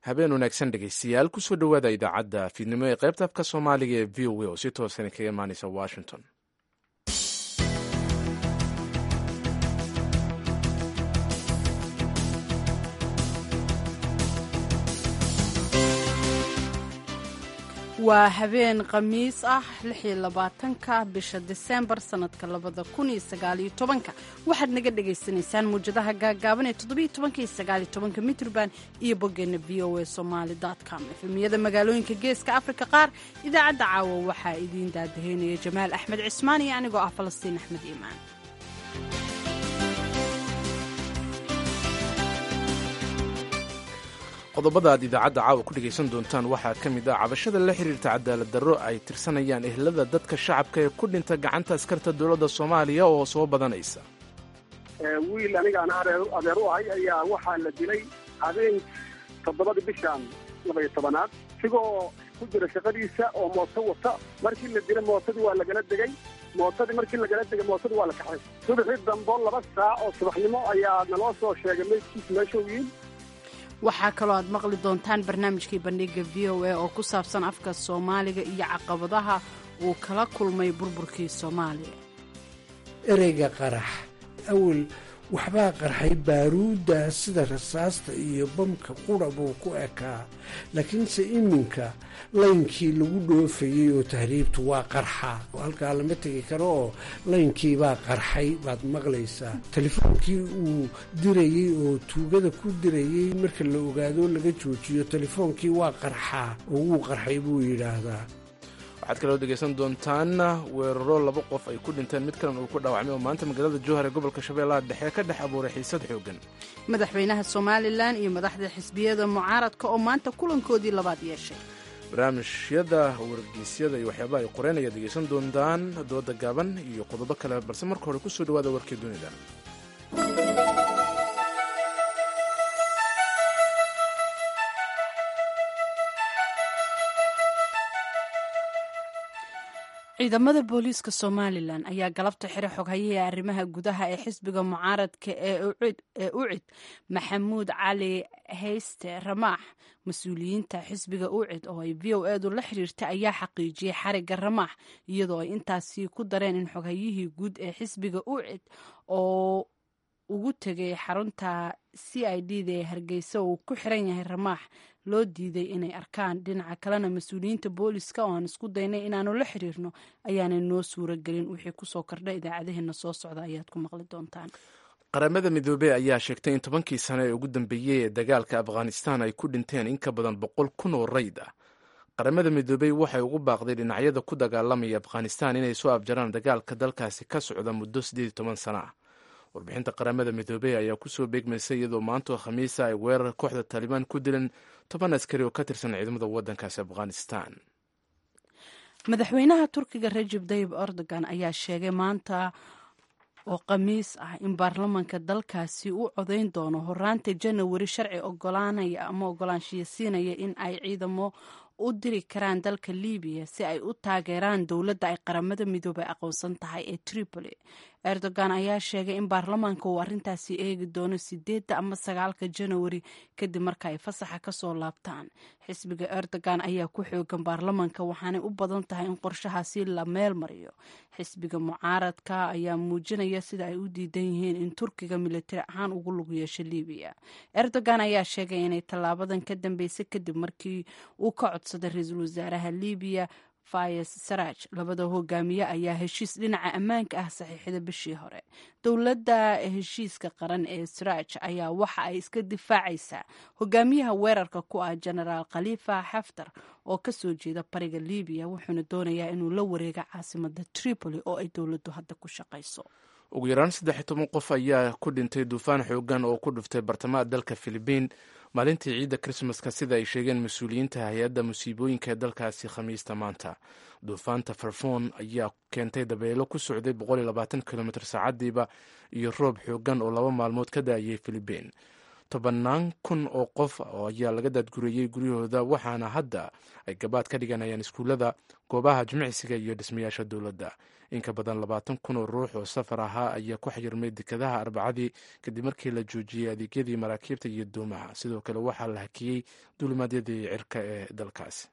habeen wanaagsan dhegaystayaal kusoo dhowaada idaacadda fiidnimo ee qaybta afka soomaaliga ee v o a oo si toosan kaga imaaneysa washington waa habeen khamiis ah ka bisha diseembar sanadka ka waxaad naga dhagaysanaysaan muwjadaha gaagaaban ee mitrban iyo boggeena v o a somaali com efemiyada magaalooyinka geeska afrika qaar idaacadda caawa waxaa idiin daadaheynaya jamaal axmed cismaan iyo anigoo ah falastiin axmed iimaan qodobada aad idaacadda caawa ku dhegaysan doontaan waxaa ka mid ah cabashada la xiriirta cadaalad darro ay tirsanayaan ehlada dadka shacabka ee ku dhinta gacanta askarta dowladda soomaaliya oo soo badanaysa wiil anigaan adeer u ahay ayaa waxaa la dilay habeen toddobadii bishan labaiyo tobanaad isigoo ku jira shaqadiisa oo mooto wata markii la dilay mootadii waa lagala degay mootadii markii lagala degay mootadii waa la kaxay subaxii dambo laba saac oo subaxnimo ayaa naloo soo sheegay meydkiisa meeshuu yiin waxaa kaloo aad maqli doontaan barnaamijkii bandhiga v o a oo ku saabsan afka soomaaliga iyo caqabadaha uu kala kulmay burburkii soomaaliya ereyga qarax awel waxbaa qarxay baaruudda sida rasaasta iyo bamka qura buu ku ekaa laakiinse iminka laynkii lagu dhoofayey oo tahriibtu waa qarxa halkaa lama tegi karo oo laynkiibaa qarxay baad maqlaysaa telefoonkii uu dirayey oo tuugada ku dirayey marka la ogaado laga joojiyo telefoonkii waa qarxaa oo wuu qarxay buu yidhaahdaa waxaad kaloo dhegaysan doontaan weeraro laba qof ay ku dhinteen mid kalan uu ku dhaawacmay oo maanta magaalada jowhar ee gobolka shabeellaha dhexe ka dhex abuuray xiisad xoogan madaxweynaha somalilan iyo madaxda xisbiyada mucaaradka oo maanta kulankoodii labaad yeeshay barnaamijyada wargeysyada iyo waxyaabaha ay qoreen ayaad dhegaysan doontaan dooda gaaban iyo qodobo kale balse marka hore kusoo dhawaada warkii dunida ciidamada booliiska somalilan ayaa galabta xire xoghayihii arrimaha gudaha ee xisbiga mucaaradka ee ucid maxamuud cali hayste ramaax mas-uuliyiinta xisbiga ucid oo ay v o edu la xiriirtay ayaa xaqiijiyey xariga ramaax iyadoo ay intaasi ku dareen in xoghayihii guud ee xisbiga ucid oo ugu tegay xarunta c i d da ee hargeysa uu ku xiran yahay ramaax loo diiday inay arkaan dhinaca kalena mas-uuliyiinta booliska oo aan isku daynay inaanu la xiriirno ayaanay noo suuro gelin wixii kusoo kordha idaacadaheena soo socda ayaad ku maqli doontaan qaramada midoobey ayaa sheegtay in tobankii sano ee ugu dambeeyey ee dagaalka afghanistan ay ku dhinteen in ka badan boqol kun oo rayd ah qaramada midoobey waxay ugu baaqday dhinacyada ku dagaalamaya afghanistan inay soo afjaraan dagaalka dalkaasi ka socda muddo siddeed iyo toban sano ah warbixinta qaramada midoobey ayaa kusoo beegmaysay iyadoo maantoo khamiisa ay weerar kooxda taalibaan ku dileen toban askari oo ka tirsan ciidamada waddankaasi afghanistan madaxweynaha turkiga rajib tayib erdogan ayaa sheegay maanta oo khamiis ah in baarlamanka dalkaasi uu codayn doono horaanta janawari sharci ogolaanaya ama ogolaanshiya siinaya in ay ciidamo u diri karaan dalka libiya si ay u taageeraan dowladda ay qaramada midoobay aqoonsan tahay ee tripoli erdogan ayaa sheegay in baarlamaanka uu arrintaasi eegi doono sideedda ama sagaalka janawari kadib marka ay fasaxa kasoo laabtaan xisbiga erdogan ayaa ku xoogan baarlamaanka waxaanay u badan tahay in qorshahaasi la meel mariyo xisbiga mucaaradka ayaa muujinaya sida ay u diidan yihiin in turkiga militari ahaan ugu lug yeesho libiya erdogan ayaa sheegay inay tallaabadan ka dambeysay kadib markii uu ka codsaday ra-iisul wasaaraha libiya fayes saraj labada hogaamiye ayaa heshiis dhinaca ammaanka ah saxiixda bishii hore dowladda heshiiska qaran ee saraj ayaa waxa ay iska difaacaysaa hogaamiyaha weerarka ku ah genaraal khalifa xaftar oo kasoo jeeda bariga libiya wuxuuna doonayaa inuu la wareega caasimada tripoli oo ay dowladdu hadda ku shaqayso ugu yaraan saddex iyo toban qof ayaa ku dhintay duufaan xoogan oo ku dhuftay bartamaha dalka filibiin maalintii ciidda krismaska sida ay sheegeen mas-uuliyiinta hay-adda musiibooyinka ee dalkaasi khamiista maanta duufaanta farfoon ayaa keentay dabeelo ku socday kilomitr saacadiiba iyo roob xoogan oo laba maalmood ka daayay filibiin tobannaan kun oo qof ayaa laga daadgureeyey guryahooda waxaana hadda ay gabaad ka dhiganayaan iskuullada goobaha jimicsiga iyo dhismayaasha dowladda in ka badan labaatan kun oo ruux oo safar ahaa ayaa ku xayirmay dekadaha arbacadii kadib markii la joojiyey adeegyadii maraakiibta iyo doomaha sidoo kale waxaa la hakiyey duulimaadyadii cirka ee dalkaasi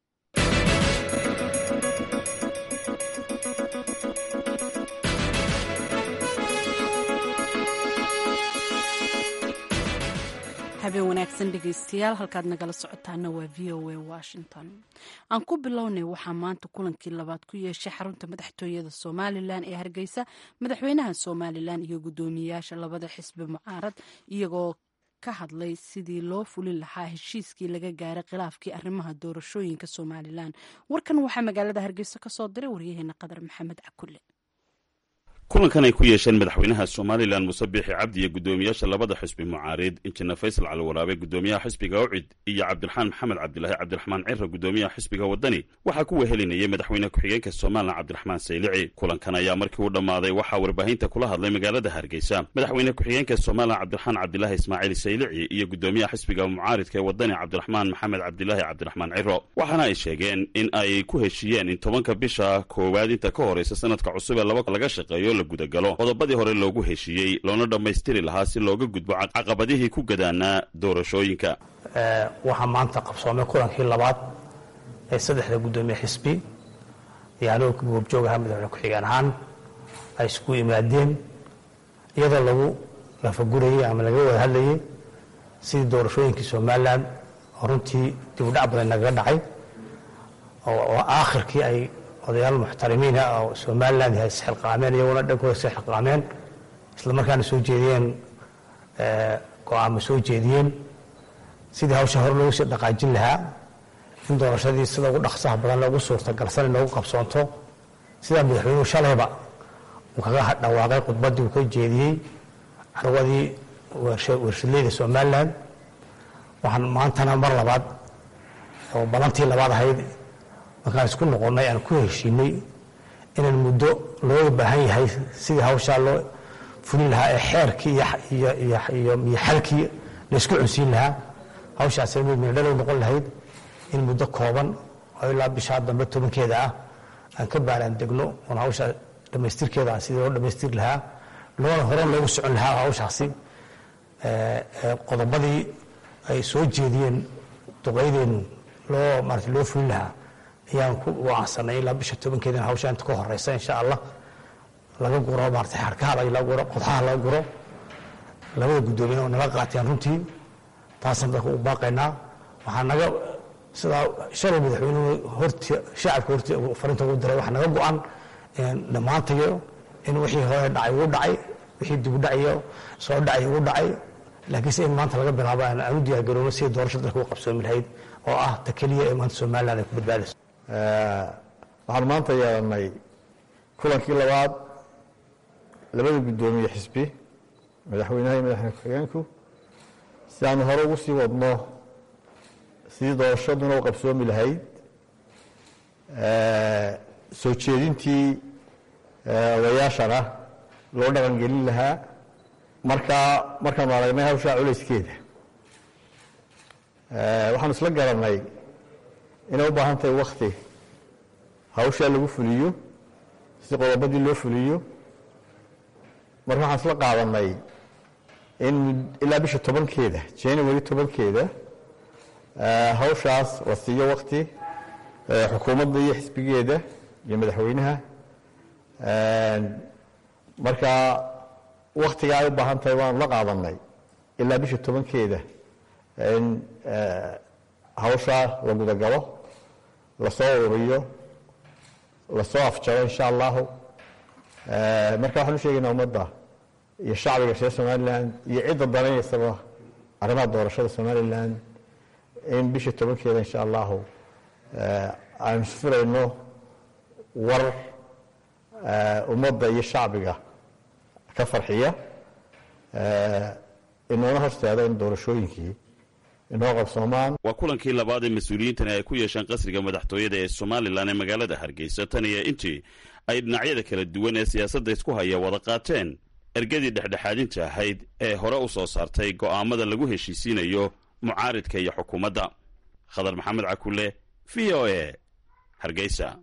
habeen wanaagsan dhegaystayaal halkaad nagala socotaana waa v o a washington aan ku bilownay waxaa maanta kulankii labaad ku yeeshay xarunta madaxtooyada somalilan ee hargeysa madaxweynaha somalilan iyo guddoomiyeyaasha labada xisbi mucaarad iyagoo ka hadlay sidii loo fulin lahaa heshiiskii laga gaaray khilaafkii arrimaha doorashooyinka somalilan warkan waxaa magaalada hargeysa ka soo diray waryaheena qadar maxamed cakulle kulankan ay ku yeesheen madaxweynaha somalilan muse biixi cabdi iyo guddoomiyaasha labada xisbi mucaarid injineer faysal caliwaraabe guddoomiyaha xisbiga ucid iyo cabdiraxmaan maxamed cabdilaahi cabdiraxmaan cira guddoomiyaha xisbiga wadani waxaa ku wehelinayay madaxweyne ku-xigeenka somalilan cabdiraxmaan saylici kulankan ayaa markii u dhammaaday waxaa warbaahinta kula hadlay magaalada hargeysa madaxweyne ku-xigeenka somalilan cabdiraxmaan cabdilaahi ismaaciil saylici iyo guddoomiyaha xisbiga mucaaridka ee wadani cabdiraxmaan maxamed cabdilaahi cabdiraxmaan ciro waxaana ay sheegeen in ay ku heshiiyeen in tobanka bisha koowaad inta ka horeysa sanadka cusub ee laba laga shaqeeyo gudagalo qodobadii hore loogu heshiiyey loona dhammaystiri lahaa si looga gudbo caqabadihii ku gadaanaa doorashooyinka waxaa maanta qabsoomay kulankii labaad ee saddexda guddoomiye xisbi iyo anigoo goobjoog ahaa madaxweyne ku-xigeen ahaan ay isku yimaadeen iyadoo lagu lafagurayey ama laga wada hadlayey sidii doorashooyinkii somalilan oo runtii dib u dhac badan nagaga dhacay oo aakhirkii ay odayaal muxtarimiina oo somalilan isxilqaameen iyaguna dhankooda isxilqaameen isla markaana soo jeediyeen go-aamo soo jeediyeen sidii hawsha hore loogu sii dhaqaajin lahaa in doorashadii sida ugu dhaqsaha badan loogu suurtagalsan inoogu qabsoonto sidaa madaxweynuhu shalayba uu kaga dhawaaqay khudbaddii uu ka jeediyey carwadii warshadleyda somalilan waxaan maantana mar labaad oo balantii labaad ahayd markaan isku noqonnay aan ku heshiinay inaan muddo looga baahan yahay sidii hawshaa loo fulin lahaa ee xeerkii iyo xalkii laysku cunsiin lahaa hawshaas mid midhalow noqon lahayd in muddo kooban oo ilaa bishaa dambe tobankeeda ah aan ka baaraan degno oon hawshaa dhammaystirkeeda sidii loo dhammaystiri lahaa loona horan loogu socon lahaa hawshaasi qodobadii ay soo jeediyeen duqaydeennu loo maarata loo fulin lahaa ayaan ku wacansanay ilaa bisha tobankeedina hawsha inta ka horeysa insha allah laga guro maarata xarkaha laga guro qodxaha laga guro labada guddoomiye oo naga qaateen runtii taasaan dadka u baaqaynaa waxaa naga sidaa shalay madaxweynuhu horti shacabka horti farinta ugu diray waxaa naga go-an dhammaantayo in wixii hore dhacay ugu dhacay wixii dibu dhacayo soo dhacay ugu dhacay laakiinse in maanta laga bilaabo aan u diyaargaroono sidii doorasha dalka u qabsoomi lahayd oo ah ta keliya ee maanta somalilan ay ku badbaadayso waxaan maanta yeelanay kulankii labaad labada guddoomiye xisbi madaxweynaha iyo madaxweyne ku-xigeenku si aanu hore ugu sii wadno sidii doorashaduna u qabsoomi lahayd soo jeedintii odayaashana loo dhaqangelin lahaa markaa markaanu aragnay hawshaa culayskeeda waxaanu isla garanay inay u baahan tahay wakti hawshaa lagu fuliyo si qodobadii loo fuliyo marka waxaan isla qaadanay in ilaa bisha tobankeeda january tobankeeda hawshaas la siiyo wakti xukuumadda iyo xisbigeeda iyo madaxweynaha marka waktiga ay u baahan tahay waanu la qaadanay ilaa bisha tobankeeda in hawshaa la gudagalo lasoo ururiyo lasoo afjaro insha allahu marka waxaan u sheegaynaa ummadda iyo shacbiga reer somalilan iyo cidda danayaysaba arrimaha doorashada somalilan in bisha tobankeeda insha allahu aynu sfirayno war ummadda iyo shacbiga ka farxiya inoona horseeda in doorashooyinkii inoo qabsoomaan waa kulankii labaad ee mas-uuliyiintani ay ku yeesheen qasriga madaxtooyada ee somalilan ee magaalada hargeysa tan iyo intii ay dhinacyada kala duwan ee siyaasadda isku haya wada qaateen ergadii dhexdhexaadinta ahayd ee hore u soo saartay go'aamada lagu heshiisiinayo mucaaridka iyo xukuumadda khadar maxamed cakule v o e hargeysa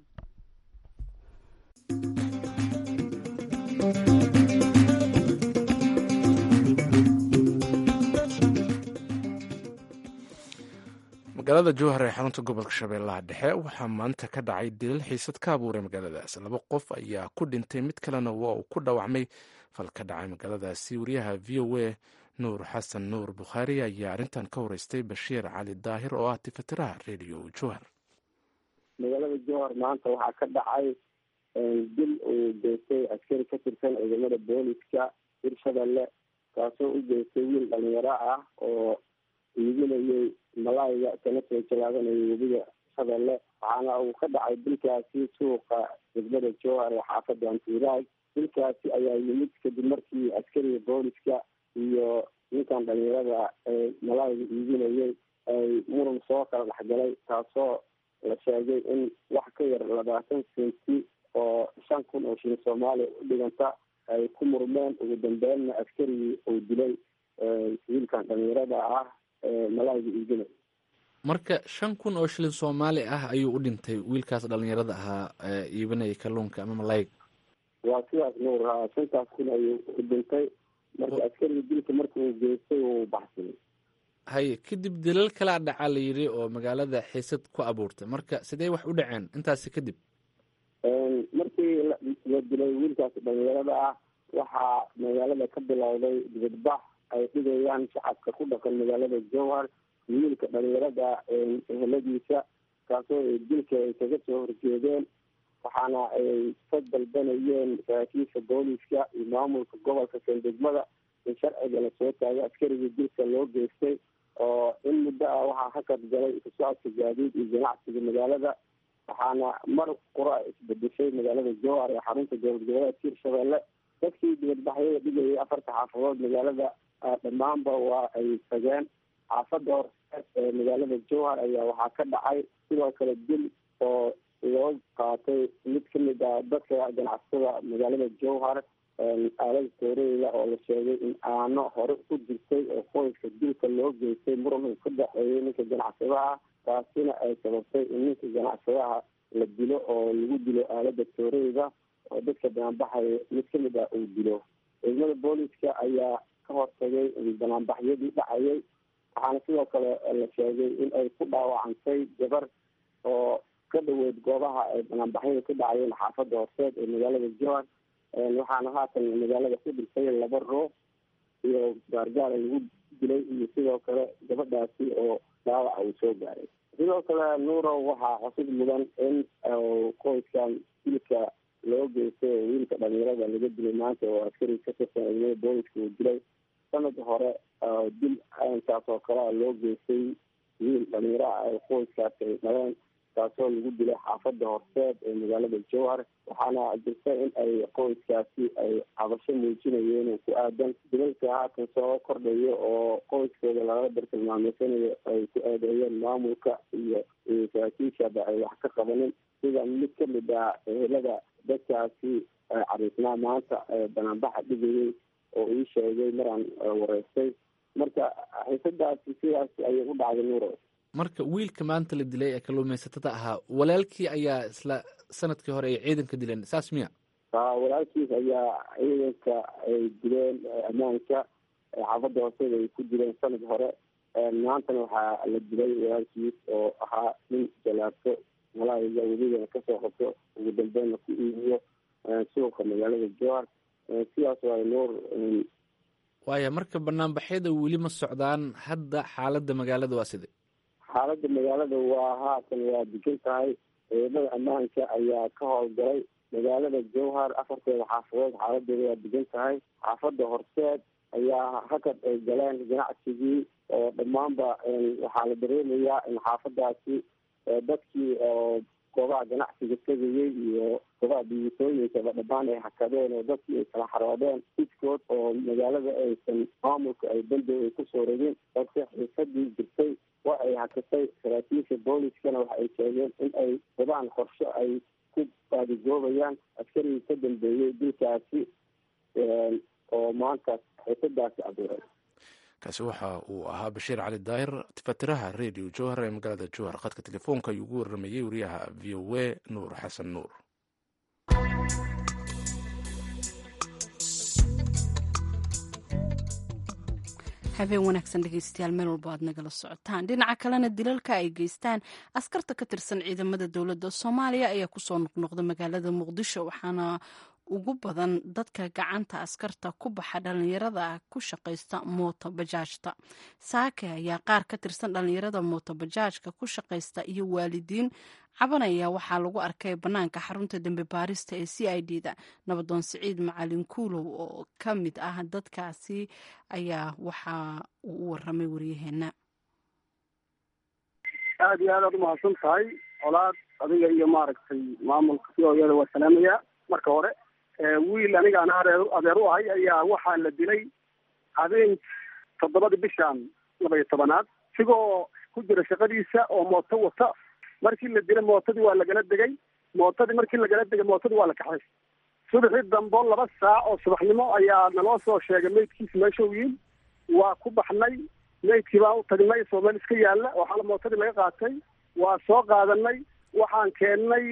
magaalada jowhar ee xarunta gobolka shabeellaha dhexe waxaa maanta ka dhacay dilal xiisad ka abuuray magaaladaas laba qof ayaa ku dhintay mid kalena waa uu ku dhawacmay fal ka dhacay magaaladaasi wariyaha v o a nuur xasan nuur bukhaari ayaa arrintan ka horeystay bashiir cali daahir oo ah tifatiraha redio jowhar magaalada jowhar maanta waxaa ka dhacay dil uu geystay askari ka tirsan ciidamada booliska hirshabelle kaasoo u geystay wiil dhalinyaro ah oo iibinayay malaayga kana soo jalaabanayay webiga shabeelle waxaana uu ka dhacay dilkaasi suuqa degmada jowhar ee xaafada antiiraag dilkaasi ayaa yimid kadib markii askariga booliska iyo ninkan dhalinyarada ee malaayga iibinayay ay muran soo kala dhexgalay taasoo la sheegay in wax ka yar labaatan senti oo shan kun oo shilin soomaaliya u dhiganta ay ku murmeen ugu dambeynna askarigii uu dilay wiilkan dhalinyarada ah ee malaayga iibinaya marka shan kun oo shilin soomaali ah ayuu u dhintay wiilkaas dhalinyarada ahaa ee iibinaya kalluunka ama malayga waa sidaas nuur ha shantaas kun ayuu u dhintay marka askariga dilka marka uu geystay uu baxsanay haye kadib dilal kalaa dhacaa la yidhi oo magaalada xiisad ku abuurtay marka sidee wax u dhaceen intaasi kadib markii la dilay wiilkaas dhalinyarada ah waxaa magaalada ka bilowday dibadbax ay dhigayaan shacabka ku dhaqan magaalada jowhar wiilka dhalinyarada eheladiisa kaasoo dilka ay kaga soo horjeedeen waxaana ay ka dalbanayeen saraakiisha booliska iyo maamulka gobolka sandegmada in sharciga lasoo taago askarigii dilka loo geystay oo in muddo ah waxaa hakad galay isu socodka gaadiid iyo ganacsiga magaalada waxaana mar qura isbedeshay magaalada jowhar ee xarunta dowlad goboleedka hirshabelle dadkii dibadbaxyada dhigayay afarta xaafadood magaalada dhammaanba waa ay tageen xaafada horseed ee magaalada jowhar ayaa waxaa ka dhacay sidoo kale dil oo loo qaatay mid kamid ah dadka ganacsatada magaalada jowhar aalada tooreyda oo la sheegay in aano hore ku jirtay oo qoyska dilka loo geystay muran uu ka dhexeeyay ninka ganacsadaha taasina ay sababtay in ninka ganacsadaha la dilo oo lagu dilo aalada tooreyda oo dadka banaanbaxaya mid kamid ah uu dilo ciidamada booliska ayaa ka hortagay banaanbaxyadii dhacayay waxaana sidoo kale la sheegay in ay ku dhaawacantay gabar oo ka dhaweyd goobaha ay banaanbaxyada ka dhacayeen xaafada horseed ee magaalada jowhar waxaana haatan magaalada ku dhintay laba ruux iyo gaargaara lagu dilay iyo sidoo kale gabadhaasi oo dhaawaca uu soo gaaray sidoo kale nuurow waxaa xusid mudan in qoyskan dilka loo geystay oo wiilka dhalinyarada laga dilay maanta oo askari ka tirsan ciidamada booliska uu dilay sanad hore dil intaas oo kalea loo geystay wiil dhalinyaro ah ee qoyskaasi ay dhaleen taasoo lagu dilay xaafada horseed ee magaalada jowhar waxaana jirta in ay qoyskaasi ay cabasho muujinayeen oo ku aadan dilalka haatan soo kordhayo oo qoyskooda lagala bartilmaameysanayo ay ku eedeeyeen maamulka iyo saraakiishaba ay wax ka qabanin sida mid kamid ah ehelada dadkaasi cariisnaa maanta banaanbaxa dhigayay oo ii sheegay maraan wareystay marka xiisadaasi sidaas ayay u dhacday nuuro marka wiilka maanta la dilay ee kalluumaysatada ahaa walaalkii ayaa isla sanadkii hore ay ciidanka dileen saas miya ha walaalkiis ayaa ciidanka ay dileen ammaanka xaafada hooseeda ay ku dileen sanad hore maantana waxaa la dilay walaalkiis oo ahaa nin jalaabto malaayiga weligana kasoo qabto ugu dambeynna ku iibiyo suuqa magaalada jowhar sidaas waay nuur waaya marka banaanbaxyada weli ma socdaan hadda xaaladda magaalada waa sidee xaaladda magaalada waa haatan waa degan tahay ciidamada ammaanka ayaa ka howlgalay magaalada jowhar afarteeda xaafadood xaaladeeda waa degan tahay xaafada horseed ayaa hakad ay galeen ganacsigii oo dhammaanba waxaa la dareemayaa in xaafadaasi dadkii oo goobaha ganacsiga tegayay iyo goobaha dhibaatooyinkaba dhammaan ay hakadeen oo dadkii ay kala xaroodeen sidkood oo magaalada aysan maamulka ay bandow ay kusoo rogin balse xiisadii jirtay waa ay hakatay saraakiisha booliskana waxa ay sheegeen in ay wadaan qorsho ay ku baadigoobayaan askarigii ka dambeeyey dilkaasi oo maanta xiisadaasi abuuray kaasi waxa uu ahaa bashiir cali daahir fatiraha redio jowhar ee magaalada jowhar khadka telefoonka ayuu ugu waramayey wariyaha v o a nuur xasan nuur habeen wanaagsan dhegeystayaal meel walba aad nagala socotaan dhinaca kalena dilalka ay geystaan askarta ka tirsan ciidamada dowladda soomaaliya ayaa kusoo noqnoqda magaalada muqdisho waxaana ugu badan dadka gacanta askarta ku baxa dhalinyarada ku shaqaysta mooto bajaajta saake ayaa qaar ka tirsan dhalinyarada mooto bajaajka ku shaqaysta iyo waalidiin cabanaya waxaa lagu arkay bannaanka xarunta dembe baarista ee c i d da nabadoon siciid macalin kuulow oo ka mid ah dadkaasi ayaa waxa uu u waramay waryaheena aada iyo aad aad umahadsan tahay colaad adiga iyo maaragtay maamulka si ooyada waa salaamaya marka hore wiil aniga aan areer adeer u ahay ayaa waxaa la dilay habeen toddobadii bishaan laba iyo tobanaad isigoo ku jira shaqadiisa oo mooto wata markii la dilay mootadii waa lagala degay mootadii markii lagala degay mootadii waa la kaxay subaxii dambo laba saac oo subaxnimo ayaa naloo soo sheegay meydkiisa meesha u yiin waa ku baxnay meydkii baan u tagnay soo meel iska yaalla oo xala mootadii laga qaatay waa soo qaadanay waxaan keennay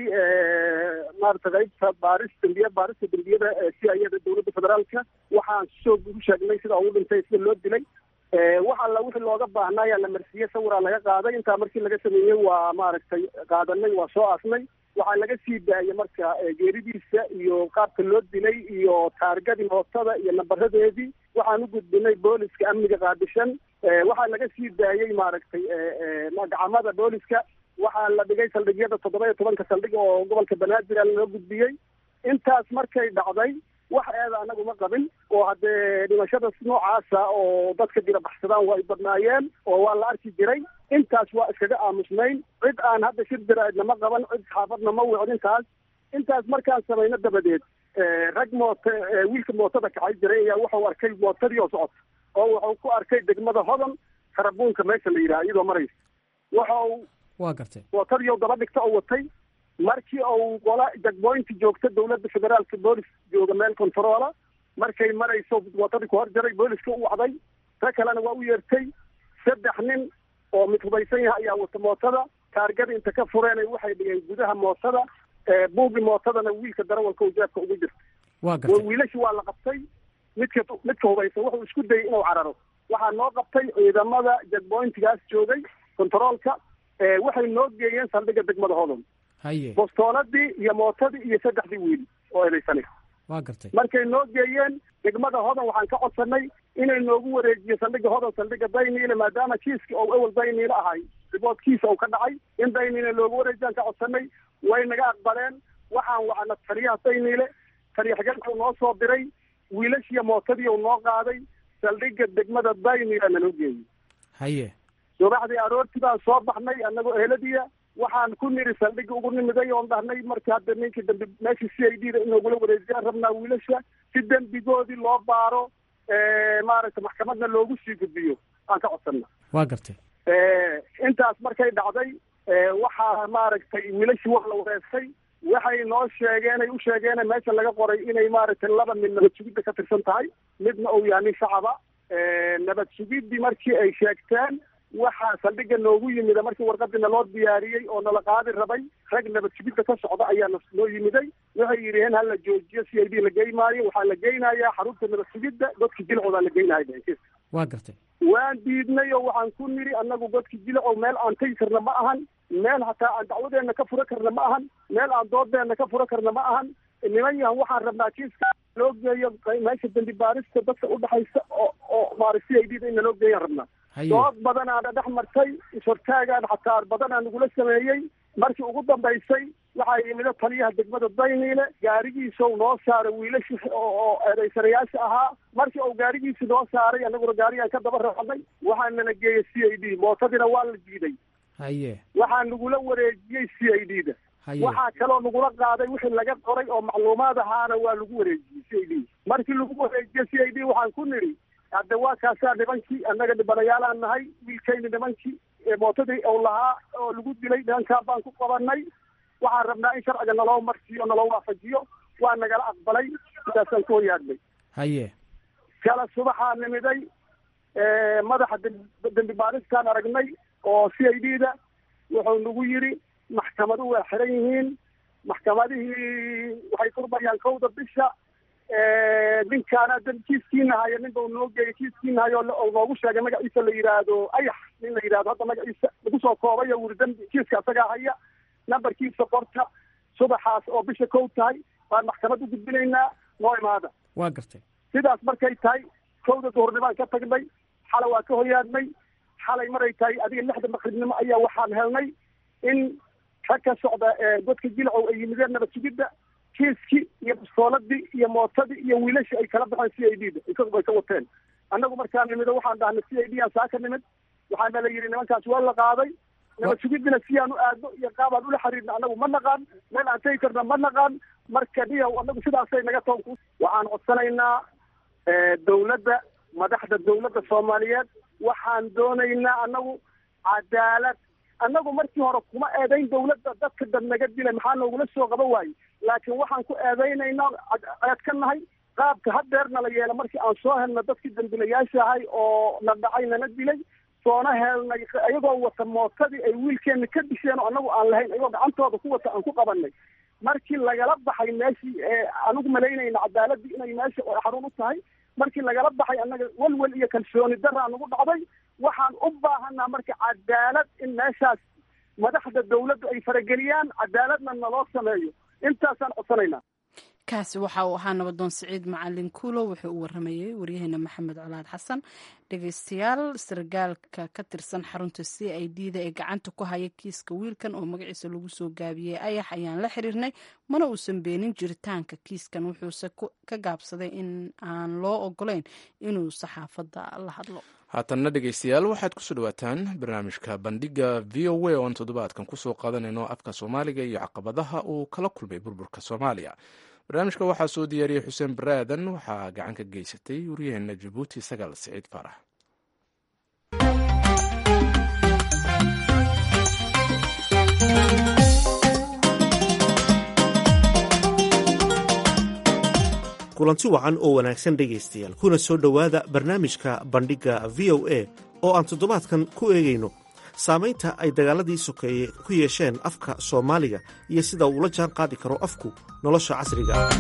maarata qaybta baaris dambiye baarista dembiyada si ayada dowladda federaalka waxaan soo ku sheegnay sida ugu dhintay sida loo dilay wax alla wixii looga baahnaa ayaa la marsiiyey sawiraa laga qaaday intaa markii laga sameeyey waa maaragtay qaadanay waa soo aasnay waxaa laga sii daayay marka geeridiisa iyo qaabka loo dilay iyo taargadii mootada iyo nambaradeedii waxaan u gudbinay booliska amniga qaadishan waxaa laga sii daayey maaragtay gacamada booliska waxaa la dhigay saldhigyada toddoba iyo tobanka saldhig oo gobolka banaadir loo gudbiyey intaas markay dhacday wax eeda anagu ma qabin oo haddee dhimashada noocaasa oo dadka dila baxsadaan waa ay badnaayeen oo waa la arki jiray intaas waa iskaga aamusnayn cid aan hadda shir diraadna ma qaban cid xaafadna ma wicin intaas intaas markaan samayno dabadeed rag mooto wiilka mootada kacay jiray ayaa wuxuu arkay mootadii oo socota oo wuxuu ku arkay degmada hodan karabuunka meesha la yidhaha iyadoo maraysa wuxuu waa gartay mootadii daba dhigta oo watay markii uu qola jagboynti joogta dowladda federaalka boolis jooga meel controola markay marayso mootadii ku hor jaray booliska u wacday ta kalena waa u yeertay saddex nin oo mid hubaysan yahay ayaa wata mootada taargada inta ka fureen waxay dhigeen gudaha mootada buugi mootadana wiilka darawalka u jeebka ugu jirta waa gartay wiilashi waa la qabtay midka midka hubaysan wuxuu isku dayay inuu cararo waxaa noo qabtay ciidamada jagboyntigaas joogay controolka waxay noo geeyeen saldhigga degmada hodon haye bostooladii iyo mootadii iyo saddexdii wiil oo eedaysanay waa gartay markay noo geeyeen degmada hodan waxaan ka codsanay inay noogu wareejiyo saldhigga hodan saldhigga dayniile maadaama kiiska oo ewel dayniile ahay riboodkiisa uu ka dhacay in dayniile loogu wareejiyaan ka codsanay way naga aqbaleen waxaan wacna taliyaha dayniile taliya xigeenka noo soo diray wiilashiiyo mootadii uu noo qaaday saldhigga degmada dayniile nanoo geeyey haye subaxdii aroortii baan soo baxnay annagoo eheladiya waxaan ku niri saldhigga ugu nimiday oon dhahnay markii hadda ninkii dambi meeshii c i d da inoogula wareejiyaan rabnaa wiilasha si dembigoodii loo baaro maaragtay maxkamadna loogu sii gudbiyo aan ka codsana waa gartay intaas markay dhacday waxaa maaragtay wiilashii wax la wareestay waxay noo sheegeen ay u sheegeen meesha laga qoray inay maaragtay laba mid nabad sugidda ka tirsan tahay midna uu yahay nin shacaba nabad sugiddii markii ay sheegteen waxaa saldhigga noogu yimida markii warqadii naloo diyaariyey oo nala qaadi rabay rag nabad sugidda ka socda ayaa noo yimiday waxay yidhaheen ha la joojiyo c i d la geymaayo waxaa la geynayaa xarunta nabad sugidda godka jilcoodaa la geynaya waa gartay waan diidnay oo waxaan ku niri annagu godka jilcow meel aan tegi karna ma ahan meel hataa aan dacwadeenna ka fura karna ma ahan meel aan doodeenna ka fura karna ma ahan niman yahan waxaan rabnaa kiiska loo geeyo meesha dambi baarista dadka udhexaysa oo oo maara c i d da in naloo geeyaan rabnaa dood badanaana dhex martay ishortaagaan xataa badanaa nagula sameeyey markii ugu dambaysay waxaa yimida taliyaha degmada dayniile gaarigiisau noo saaray wiilashi oo eedaysanayaasha ahaa markii uu gaarigiisi noo saaray annaguna gaarigaan ka daba raacnay waxaa nala geeyey c i d mootadiina waa la diiday haye waxaa nagula wareejiyey c i d da waxaa kaloo nagula qaaday wixii laga qoray oo macluumaad ahaana waa lagu wareejiyey c i d markii lagu wareejiye c i d waxaan ku nidhi hadda waa kaasaa nimankii annaga dhibanayaalaan nahay wiilkayni nimankii mootadii uu lahaa oo lagu dilay nimankaa baan ku qabanay waxaan rabnaa in sharciga naloo marsiiyo naloo waafajiyo waa nagala aqbalay sidaasaan ku horyaadnay haye kala subaxaa nimiday madaxa dembi baaristaan aragnay oo c i d da wuxuu nagu yidhi maxkamadu waa xiran yihiin maxkamadihii waxay furmayaan kowda bisha ninkaana dan kiiskiina haya nin bau noo geeyay kiiskiina hayo oo noogu sheegay magaciisa la yidhaahdo ayax nin la yidhahdo hadda magaciisa lagu soo koobay oo wuri dambi kiiska asagaa haya nambarkiisa qorta subaxaas oo bisha kow tahay baan maxkamad u gudbinaynaa noo imaada waa gartay sidaas markay tahay kowda duhurnibaan ka tagnay xalay waa ka hoyaadnay xalay maray tahay adiga lixda maqribnimo ayaa waxaan helnay in rag ka socda godka jilcow ay yimideen nabad sugidda kiiskii iyo bastooladii iyo mootadii iyo wiilashii ay kala baxeen c i d da isaguba ay ka wateen annagu markaa nimido waxaan dhahnay c i d aan saa ka nimid waxaana la yidhi nimankaas waa la qaaday nabad sugidina si aan u aadno iyo qaabaan ula xiriirna annagu ma naqaan meel aan tegi karna ma naqaan marka dhiyaw annagu sidaasay naga toon waxaan codsanaynaa dawladda madaxda dawladda soomaaliyeed waxaan doonaynaa annagu cadaalad annagu markii hore kuma eedayn dawladda dadka dad naga dilay maxaa noogula soo qaba waaye laakiin waxaan ku eedaynaynaa ceed ka nahay qaabka hadeerna la yeela markii aan soo helna dadkii dambilayaasha ahay oo na dhacay nana dilay soona helnay iyagoo wata mootadii ay wiilkeenna ka disheen oo annagu aan lahayn ayagoo gacantooda ku wata aan ku qabanay markii lagala baxay meeshii anigu malaynayna cadaaladii inay meesha xarun u tahay markii lagala baxay annaga welwel iyo kalsooni daraa nagu dhacday waxaan u baahanaa marka cadaalad in meeshaas madaxda dawladdu ay farageliyaan cadaaladna naloo sameeyo intaasaan codsanaynaa kaasi waxa uu ahaa nabadoon siciid macalin kuulo wuxuu u waramayey waryaheena maxamed colaad xasan dhegeystayaal sargaalka ka tirsan xarunta c i d da ee gacanta ku haya kiiska wiilkan oo magaciisa lagu soo gaabiyey ayax ayaan la xiriirnay mana uusan beenin jiritaanka kiiskan wuxuuse ka gaabsaday in aan loo ogolayn inuu saxaafadda la hadlo haatanna dhegeystayaal waxaad kusoo dhawaataan barnaamijka bandhiga v o a oon toddobaadkan kusoo qaadanayno afka soomaaliga iyo caqabadaha uu kala kulmay burburka soomaaliya barnaamijka waxaa soo diyaariyey xuseen baraadan waxaa gacan ka geysatay waryaheena jabuuti sagaal siciid faarax kulanti wacan oo wanaagsan dhegaystayaal kuna soo dhowaada barnaamijka bandhigga v o a oo aan toddobaadkan ku eegayno saamaynta ay dagaaladii sokeeye ku yeesheen afka soomaaliga iyo sida uu la jaan qaadi karo afku nolosha casriga ah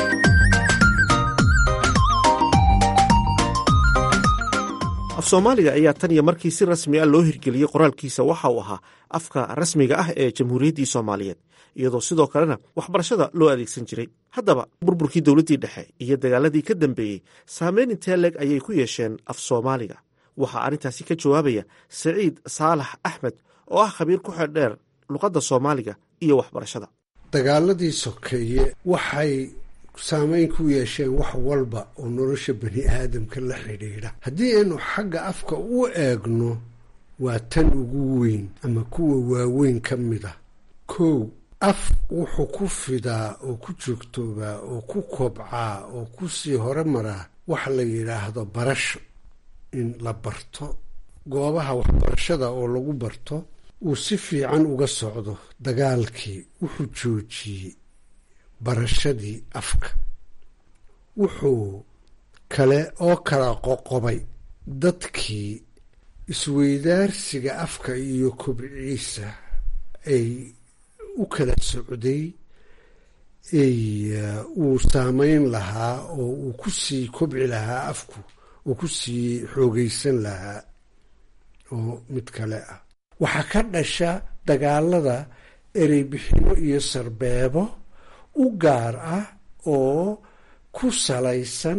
af soomaaliga ayaa tan iyo markii si rasmi ah loo hirgeliyey qoraalkiisa waxa uu ahaa afka rasmiga ah ee jamhuuriyaddii soomaaliyeed iyadoo sidoo kalena waxbarashada loo adeegsan jiray haddaba burburkii dowladdii dhexe iyo dagaaladii ka dambeeyey saameyn intee leeg ayay ku yeesheen af soomaaliga waxaa arrintaasi ka jawaabaya saciid saalax axmed oo ah khabiir ku xeeldheer luqadda soomaaliga iyo waxbarashada dagaaladii sokeeye waxay saameyn ku yeesheen wax walba oo nolosha bani aadamka la xidhiidha haddii aynu xagga afka u eegno waa tan ugu weyn ama kuwa waaweyn ka mid a kow af wuxuu ku fidaa oo ku joogtoobaa oo ku kobcaa oo ku sii hore maraa waxa la yidhaahdo barasho in la barto goobaha waxbarashada oo lagu barto uu si fiican uga socdo dagaalkii wuxuu joojiyey barashadii afka wuxuu kale oo kala qoqobay dadkii isweydaarsiga afka iyo kobciisa ay u kala socday ay uu saameyn lahaa oo uu ku sii kobci lahaa afku uu ku sii xoogaysan lahaa oo mid kale ah waxaa ka dhasha dagaalada ereybixino iyo sarbeebo u gaar ah oo ku salaysan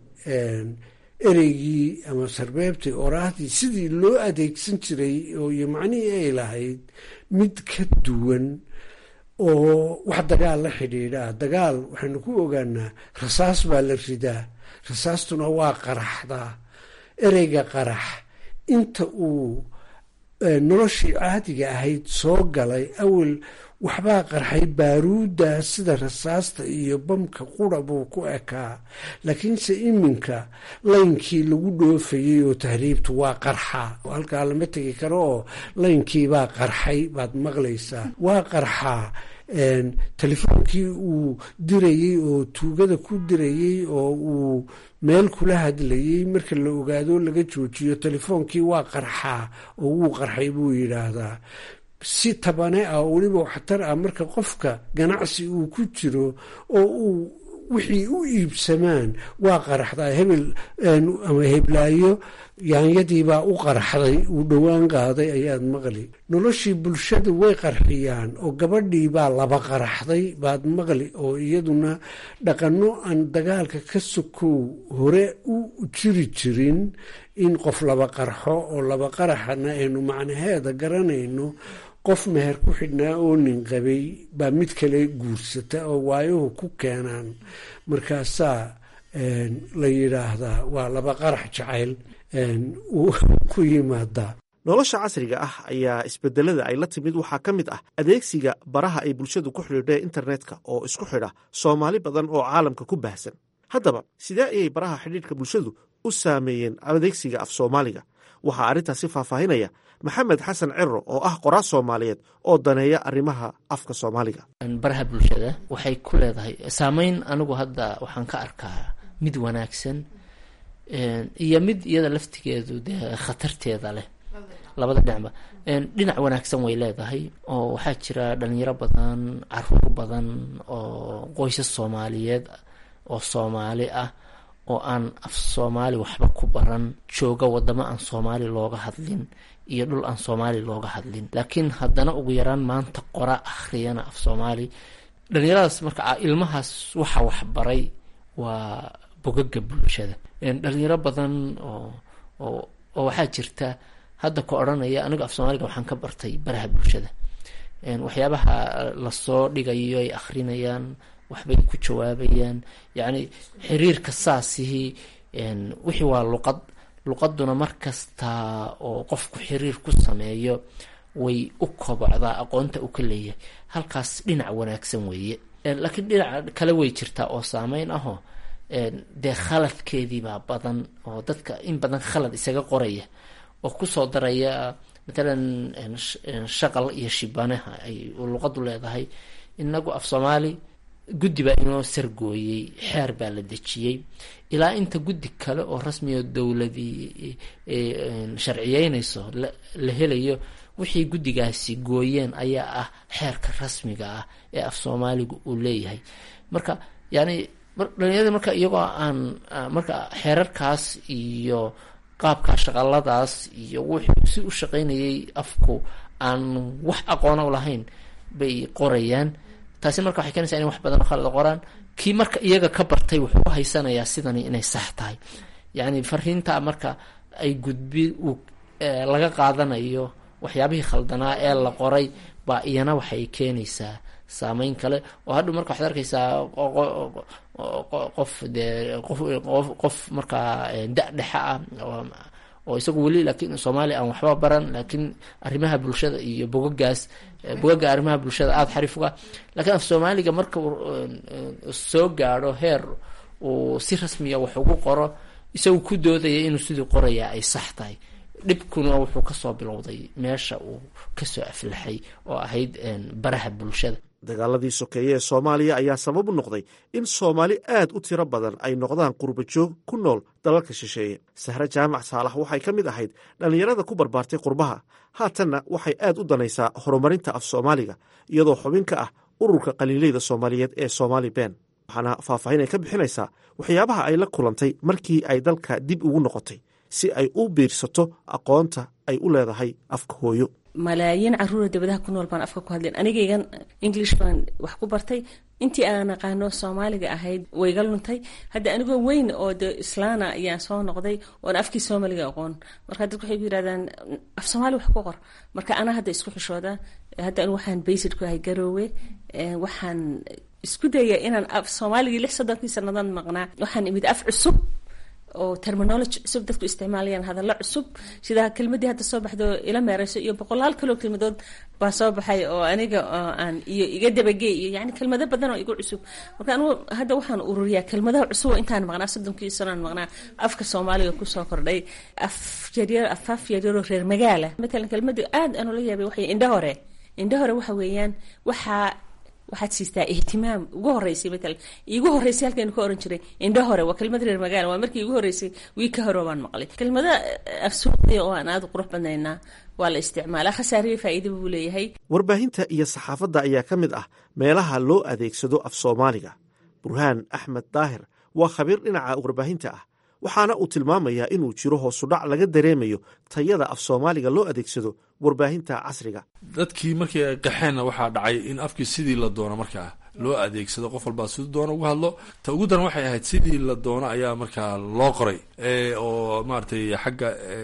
ereygii ama sarbeebtii oraahdii sidii loo adeegsan jiray oo iyo macnihii ay lahayd mid ka duwan oo wax dagaal la xidhiidhaa dagaal waxaynu ku ogaanaa rasaas baa la ridaa rasaastuna waa qaraxdaa ereyga qarax inta uu noloshii caadiga ahayd soo galay awel waxbaa qarxay baaruudda sida rasaasta iyo bamka qura buu ku ekaa laakiinse iminka laynkii lagu dhoofayey oo tahriibtu waa qarxa halkaa lama tegi karo oo laynkiibaa qarxay baad maqlaysaa waa qarxaa telefoonkii uu dirayey oo tuugada ku dirayey oo uu meel kula hadlayey marka la ogaado laga joojiyo telefoonkii waa qarxaa oo wuu qarxay buu yidhaahdaa si tabane ah oo weliba waxtar ah marka qofka ganacsi uu ku jiro oo uu wixii u iibsamaan waa qaraxdaa hebel ama heblaayo yaanyadiibaa u qaraxday uu dhowaan qaaday ayaad maqli noloshii bulshada way qarxiyaan oo gabadhiibaa laba qaraxday baad maqli oo iyaduna dhaqanno aan dagaalka ka sokow hore u jiri jirin in qof laba qarxo oo laba qaraxana aynu macnaheeda garanayno qof meher ku xidhnaa oo nin qabay baa mid kale guursata oo waayuhu ku keenaan markaasaa la yidhaahdaa waa laba qarax jacayl ku yimaadaa nolosha casriga ah ayaa isbedelada ay la timid waxaa ka mid ah adeegsiga baraha ay bulshadu ku xidhiidha internetka oo isku xidha soomaali badan oo caalamka ku baahsan haddaba sidee ayay baraha xidhiidhka bulshadu u saameeyeen adeegsiga af soomaaliga waxaa arrintaasi faahfaahinaya maxamed xasan ciro oo ah qoraal soomaaliyeed oo daneeya arrimaha afka soomaaliga baraha bulshada waxay ku leedahay saameyn anigu hadda waxaan ka arkaa mid wanaagsan iyo mid iyada laftigeedu dee khatarteeda leh labada dhinacba dhinac wanaagsan way leedahay oo waxaa jira dhalinyaro badan caruur badan oo qoysas soomaaliyeed oo soomaali ah oo aan af soomaali waxba ku baran jooga wadamo aan soomaali looga hadlin iyo dhul aan soomaali looga hadlin laakiin haddana ugu yaraan maanta qora akhriyana af soomaali dhalinyaradaas marka ilmahaas waxa waxbaray waa bogaga bulshada dhalinyaro badan oo oo oo waxaa jirta hadda ka odhanaya aniga af soomaaliga waxaan ka bartay baraha bulshada waxyaabaha lasoo dhigayo ay akhrinayaan waxbay ku jawaabayaan yacni xiriirka saasihii wixii waa luqad luqaduna mar kasta oo qofku xiriir ku sameeyo way u kobocdaa aqoonta uu ka leeyahay halkaas dhinac wanaagsan weeye laakiin dhinaca kale way jirtaa oo saameyn ahoo dee khaladkeediibaa badan oo dadka in badan khalad isaga qoraya oo kusoo daraya matalan shaqal iyo shibanaha ay luqadu leedahay inagu af soomaali guddi baa inoo sargooyey xeer baa la dejiyey ilaa inta guddi kale oo rasmiyo dowladii sharciyeynayso la helayo wixii guddigaasi gooyeen ayaa ah xeerka rasmiga ah ee af soomaaliga uu leeyahay marka yani dhalinyarada marka iyagoo aan marka xeerarkaas iyo qaabka shaqaladaas iyo wuxuu si u shaqaynayay afku aan wax aqoona u lahayn bay qorayaan taasi marka waxay keenaysaa inay wax badan oo khalada qoraan kii marka iyaga ka bartay wuxuu u haysanayaa sidani inay sax tahay yacni fariinta marka ay gudbi uu laga qaadanayo waxyaabihii khaldanaa ee la qoray baa iyana waxay keenaysaa saameyn kale oo hadhow marka waxaad arkaysaa qof dee qof qof markaa da dhexe ah oo isagu weli laakiin soomaaliya aan waxba baran laakiin arrimaha bulshada iyo bogagaas bogaga arrimaha bulshada aada xariif uga lakiin af soomaaliga marka uu soo gaadho heer uu si rasmiya wax ugu qoro isagu ku doodaya inuu sidii qorayaa ay sax tahay dhibkuna wuxuu kasoo bilowday meesha uu kasoo aflaxay oo ahayd baraha bulshada dagaaladii sokeeye ee soomaaliya ayaa sabab u noqday in soomaali aad u tiro badan ay noqdaan qurbajoog ku nool dalalka shisheeye sahre jaamac saalax waxay ka mid ahayd dhallinyarada ku barbaartay qurbaha haatanna waxay aad u danaysaa horumarinta af soomaaliga iyadoo xubin ka ah ururka qaliileyda soomaaliyeed ee somaali ben waxaana faahfaahin ay ka bixinaysaa waxyaabaha ay la kulantay markii ay dalka dib ugu noqotay si ay u biirsato aqoonta ay u leedahay afka hooyo malaayiin caruura dabadaha ku nool baan afka ku hadleen anigaygan english baan wax ku bartay intii aan aqaano soomaaliga ahayd wayga luntay hadda anigoo weyn oo de islaana ayaan soo noqday oon afkii soomaliga aqoon marka dadku waxay ku yirahdaan af soomaali wax ku qor marka anaa hadda isku xishooda hadda anigu waxaan baysid ku ahay garoowe waxaan isku daya inaan af soomaaligii lix soddonkii sanadood maqnaa waxaan imid af cusub oo terminology cusub dadku isticmaalayaan hadallo cusub sida kelmadii hadda soo baxdo ila meereyso iyo boqolaal kaloo kelmadood baa soo baxay oo aniga aan iyo iga dabagey iyo yani kelmado badan oo igu cusub marka anigu hadda waxaan ururiyaa kelmadaha cusub oo intaan maqnaa soddonkii sanoan maqnaa afka soomaaliga kusoo kordhay af yaryar afaaf yaryaroo reer magaala matalan kelmadii aad aan ula yaabay waxay indha hore indha hore waxa weeyaan waxaa waxaad siistaa ihtimaam ugu horeysay matalan iigu horeysay halkaynu ka oran jiray indho hore waa kelmad reer magaala waa markii igu horeysay wii ka hore baan maqlay kelmada afsuuqiya oo aan aada qurux badnaynaa waa la isticmaalaa khasaariya faa'iida buu leeyahay warbaahinta iyo saxaafadda ayaa ka mid ah meelaha loo adeegsado af soomaaliga burhaan axmed daahir waa khabiir dhinaca warbaahinta ah waxaana uu tilmaamayaa inuu jiro hoosudhac laga dareemayo tayada af soomaaliga loo adeegsado warbaahinta casriga dadkii markii ay qaxeenna waxaa dhacay in afkii sidii la doono markaa loo adeegsado qof walbaa siduu doono uga hadlo ta ugu daran waxay ahayd sidii la doono ayaa markaa loo qoray oo maaragtay xagga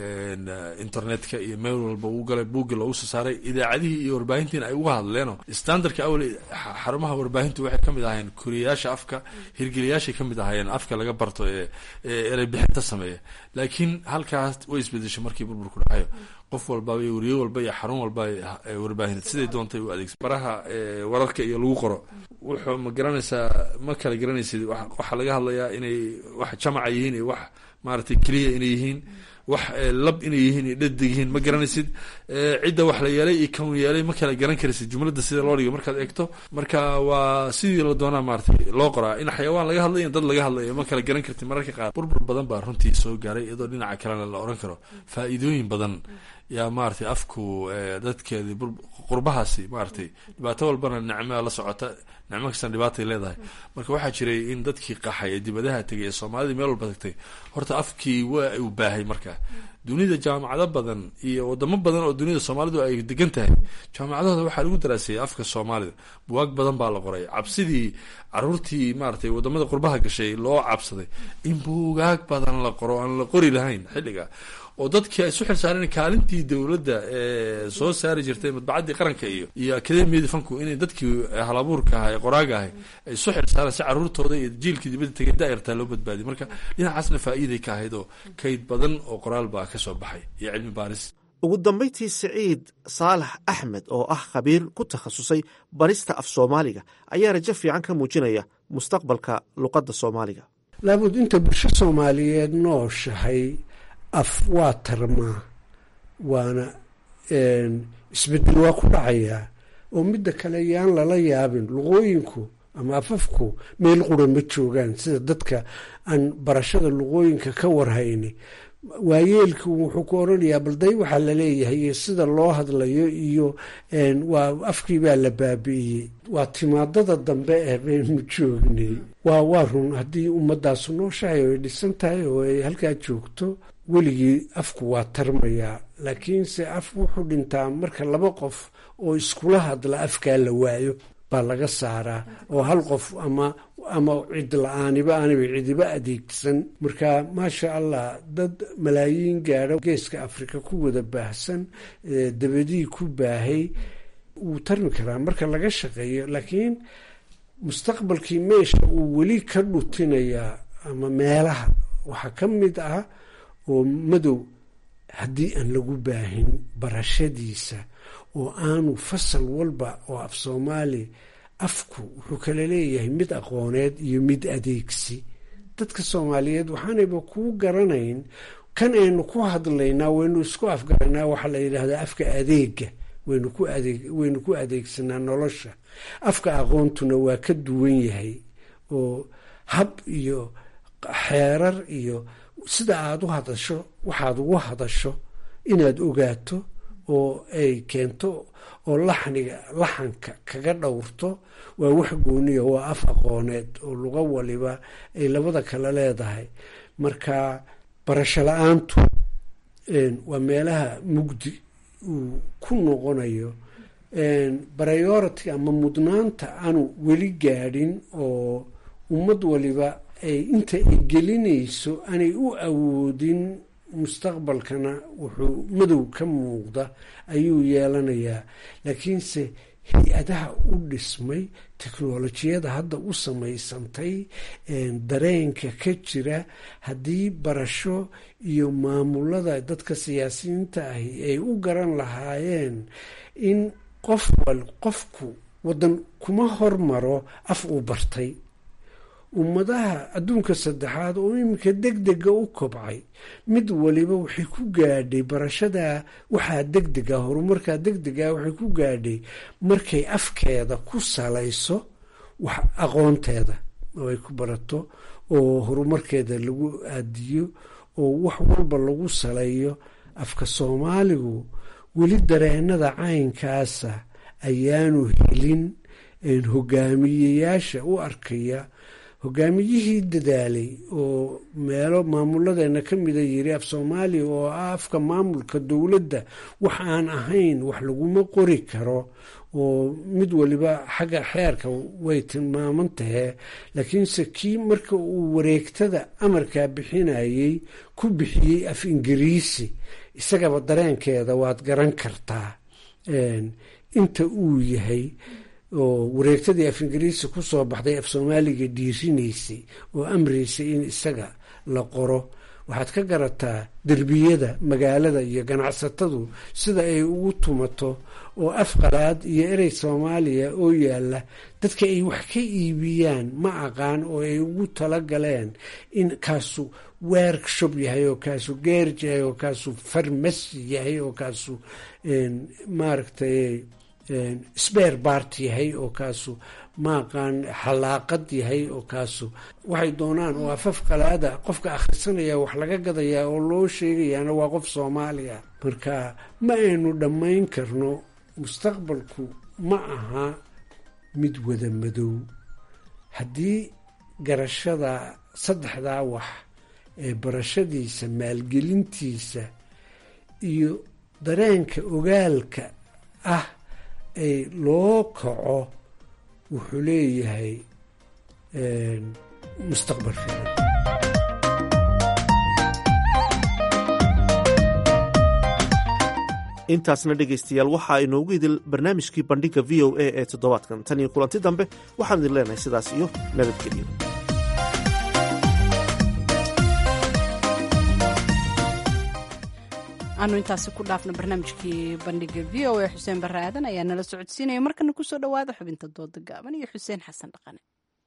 internetka iyo meel walba uu galay buuggi loogu soo saaray idaacadihii iyo warbaahintiina ay uga hadleenoo standardka awel xarumaha warbaahintu waxay ka mid ahaayeen koriyayaasha afka hirgeliyaashay ka mid ahaayeen afka laga barto ee erey bixinta sameeya laakiin halkaas way isbedeshay markii burburku dhacayo qof walbaba iyo weriye walba iyo xarun walba warbaahineed siday doontay u adeegsa baraha wararka iyo lagu qoro wuxuu ma garanaysaa ma kala garanaysid waxaa laga hadlayaa inay wax jamaca yihiin iyo wax maaragtay keliya inay yihiin wax lab inay yihiin iyo dhadig yihiin ma garanaysid cidda wax la yeelay iyo kan yeelay ma kala garan karaysid jumladda sida loo dhigo markaad eegto marka waa sidii la doonaa maaragtay loo qoraa in xayawaan laga hadlayo in dad laga hadlayo ma kala garan kartid mararka qaar burbur badan baa runtii soo gaaray iyadoo dhinaca kalena la oran karo faa'iidooyin badan yaa maaragtay afku dadkeedii qurbahaasi maaragtay dhibaato walbana nicmaa la socota nicmo kastan dhibaatay leedahay marka waxaa jiray in dadkii qaxay ee dibadaha tegay ee soomaalidii meel walba tagtay horta afkii waa uu baahay marka dunida jaamacado badan iyo wadamo badan oo dunida soomaalidu ay degan tahay jaamacadahooda waxaa lagu daraaseeyay afka soomaalida buwaag badan baa la qoray cabsidii caruurtii maaragtay wadamada qurbaha gashay loo cabsaday in buugaag badan la qoro aan la qori lahayn xilliga oo dadkii ay isu xilsaareen kaalintii dowladda ee soo saari jirtay madbacaddii qaranka iyo iyo akademiyadii fanku inay dadkii halabuurka aha ee qoraaga ahay ay isu xilsaareen si caruurtooda iyo jiilkii dibadda tegay daa'irtaa loo badbaadiy marka dhinacaasna faa'iiday ka ahayd oo kayd badan oo qoraal baa ka soo baxay iyo cilmi baaris ugu dambayntii siciid saalax axmed oo ah khabiir ku takhasusay barista af soomaaliga ayaa rajo fiican ka muujinaya mustaqbalka luqadda soomaaliga laabud inta bulsho soomaaliyeed nooshahay af waa tarmaa waana isbedel waa ku dhacayaa oo midda kale yaan lala yaabin luqooyinku ama afafku meel qura ma joogaan sida dadka aan barashada luqooyinka ka warhayni waayeelku wuxuu ku oranayaa balday waxaa laleeyahay iyo sida loo hadlayo iyo waa afkii baa la baabi'iyey waa timaadada dambe eh baynu joognay waa waa run haddii ummadaasu nooshahay oo ay dhisan tahay oo ay halkaa joogto weligii afku waa tarmayaa laakiinse af wuxuu dhintaa marka laba qof oo iskula hadla afkaa la waayo baa laga saaraa oo hal qof ama ama cid la-aaniba aanaba cidiba adeegsan marka maasha allah dad malaayiin gaadho geeska afrika ku wada baahsan dabadii ku baahay wuu tarmi karaa marka laga shaqeeyo laakiin mustaqbalkii meesha uu weli ka dhutinayaa ama meelaha waxaa ka mid ah oo madow haddii aan lagu baahin barashadiisa oo aanu fasal walba oo af soomaali afku wuxuu kala leeyahay mid aqooneed iyo mid adeegsi dadka soomaaliyeed waxaanayba kuu garanayn kan aynu ku hadlaynaa waynu isku afgaranaa waxaa la yidhaahdaa afka adeega waynu ku adeeg waynu ku adeegsanaa nolosha afka aqoontuna waa ka duwan yahay oo hab iyo xeerar iyo sida aada u hadasho waxaad ugu hadasho inaad ogaato oo ay keento oo laxniga laxanka kaga dhowrto waa wax gooniya waa af aqooneed oo luga waliba ay labada kale leedahay marka barasho la-aantu waa meelaha mugdi uu ku noqonayo priority ama mudnaanta aanu weli gaadhin oo ummad waliba ay inta ay gelinayso aanay u awoodin mustaqbalkana wuxuu madow ka muuqda ayuu yeelanayaa laakiinse hay-adaha u dhismay teknolojiyada hadda u samaysantay dareenka ka jira haddii barasho iyo maamulada dadka siyaasiyiinta ahi ay u garan lahaayeen in qof wal qofku waddan kuma hormaro af uu bartay ummadaha adduunka saddexaad oo iminka deg dega u kobcay mid waliba waxay ku gaadhay barashada waxaa deg dega horumarkaa deg dega waxay ku gaadhay markay afkeeda ku salayso wax aqoonteeda oo ay ku barato oo horumarkeeda lagu aadiyo oo wax walba lagu saleeyo afka soomaaligu weli dareenada caynkaasa ayaanu helin hogaamiyeyaasha u arkaya hogaamiyihii dadaalay oo meelo maamuladeena ka mida yiri af soomaaliya oo ah afka maamulka dowladda wax aan ahayn wax laguma qori karo oo mid waliba xagga xeerka way tilmaaman tahee laakiinse kii marka uu wareegtada amarkaa bixinayey ku bixiyey af ingiriisi isagaba dareenkeeda waad garan kartaa inta uu yahay oo wareegtadii af ingiriisi kusoo baxday af soomaaliga dhiirinaysay oo amraysay in isaga la qoro waxaad ka garataa derbiyada magaalada iyo ganacsatadu sida ay ugu tumato oo af qalaad iyo erey soomaaliya oo yaalla dadka ay wax ka iibiyaan ma aqaan oo ay ugu talagaleen in kaasu workshop yahay oo kaasu geerj yahay oo kaasu farmasi yahay oo kaasu maaragtay sbeer bart yahay oo kaasu maaqaan xalaaqad yahay oo kaasu waxay doonaan oo afaf qalaada qofka akhrisanaya wax laga gadayaa oo loo sheegayaana waa qof soomaaliya marka ma aynu dhammayn karno mustaqbalku ma aha mid wada madow haddii garashada saddexdaa wax ee barashadiisa maalgelintiisa iyo dareenka ogaalka ah ay loo kaco wuxuu leeyahay mustaqbal fiican intaasna dhegaystayaal waxaa inoogu idil barnaamijkii bandhigga v o a ee toddobaadkan tan iyo kulanti dambe waxaan idin leenahay sidaas iyo nabadgelyo aanu intaasi ku dhaafno barnaamijkii bandhiga v o a xuseen barre aadan ayaa nala socodsiinaya markana kusoo dhowaada xubinta dooda gaaban iyo xuseen xasan dhaqane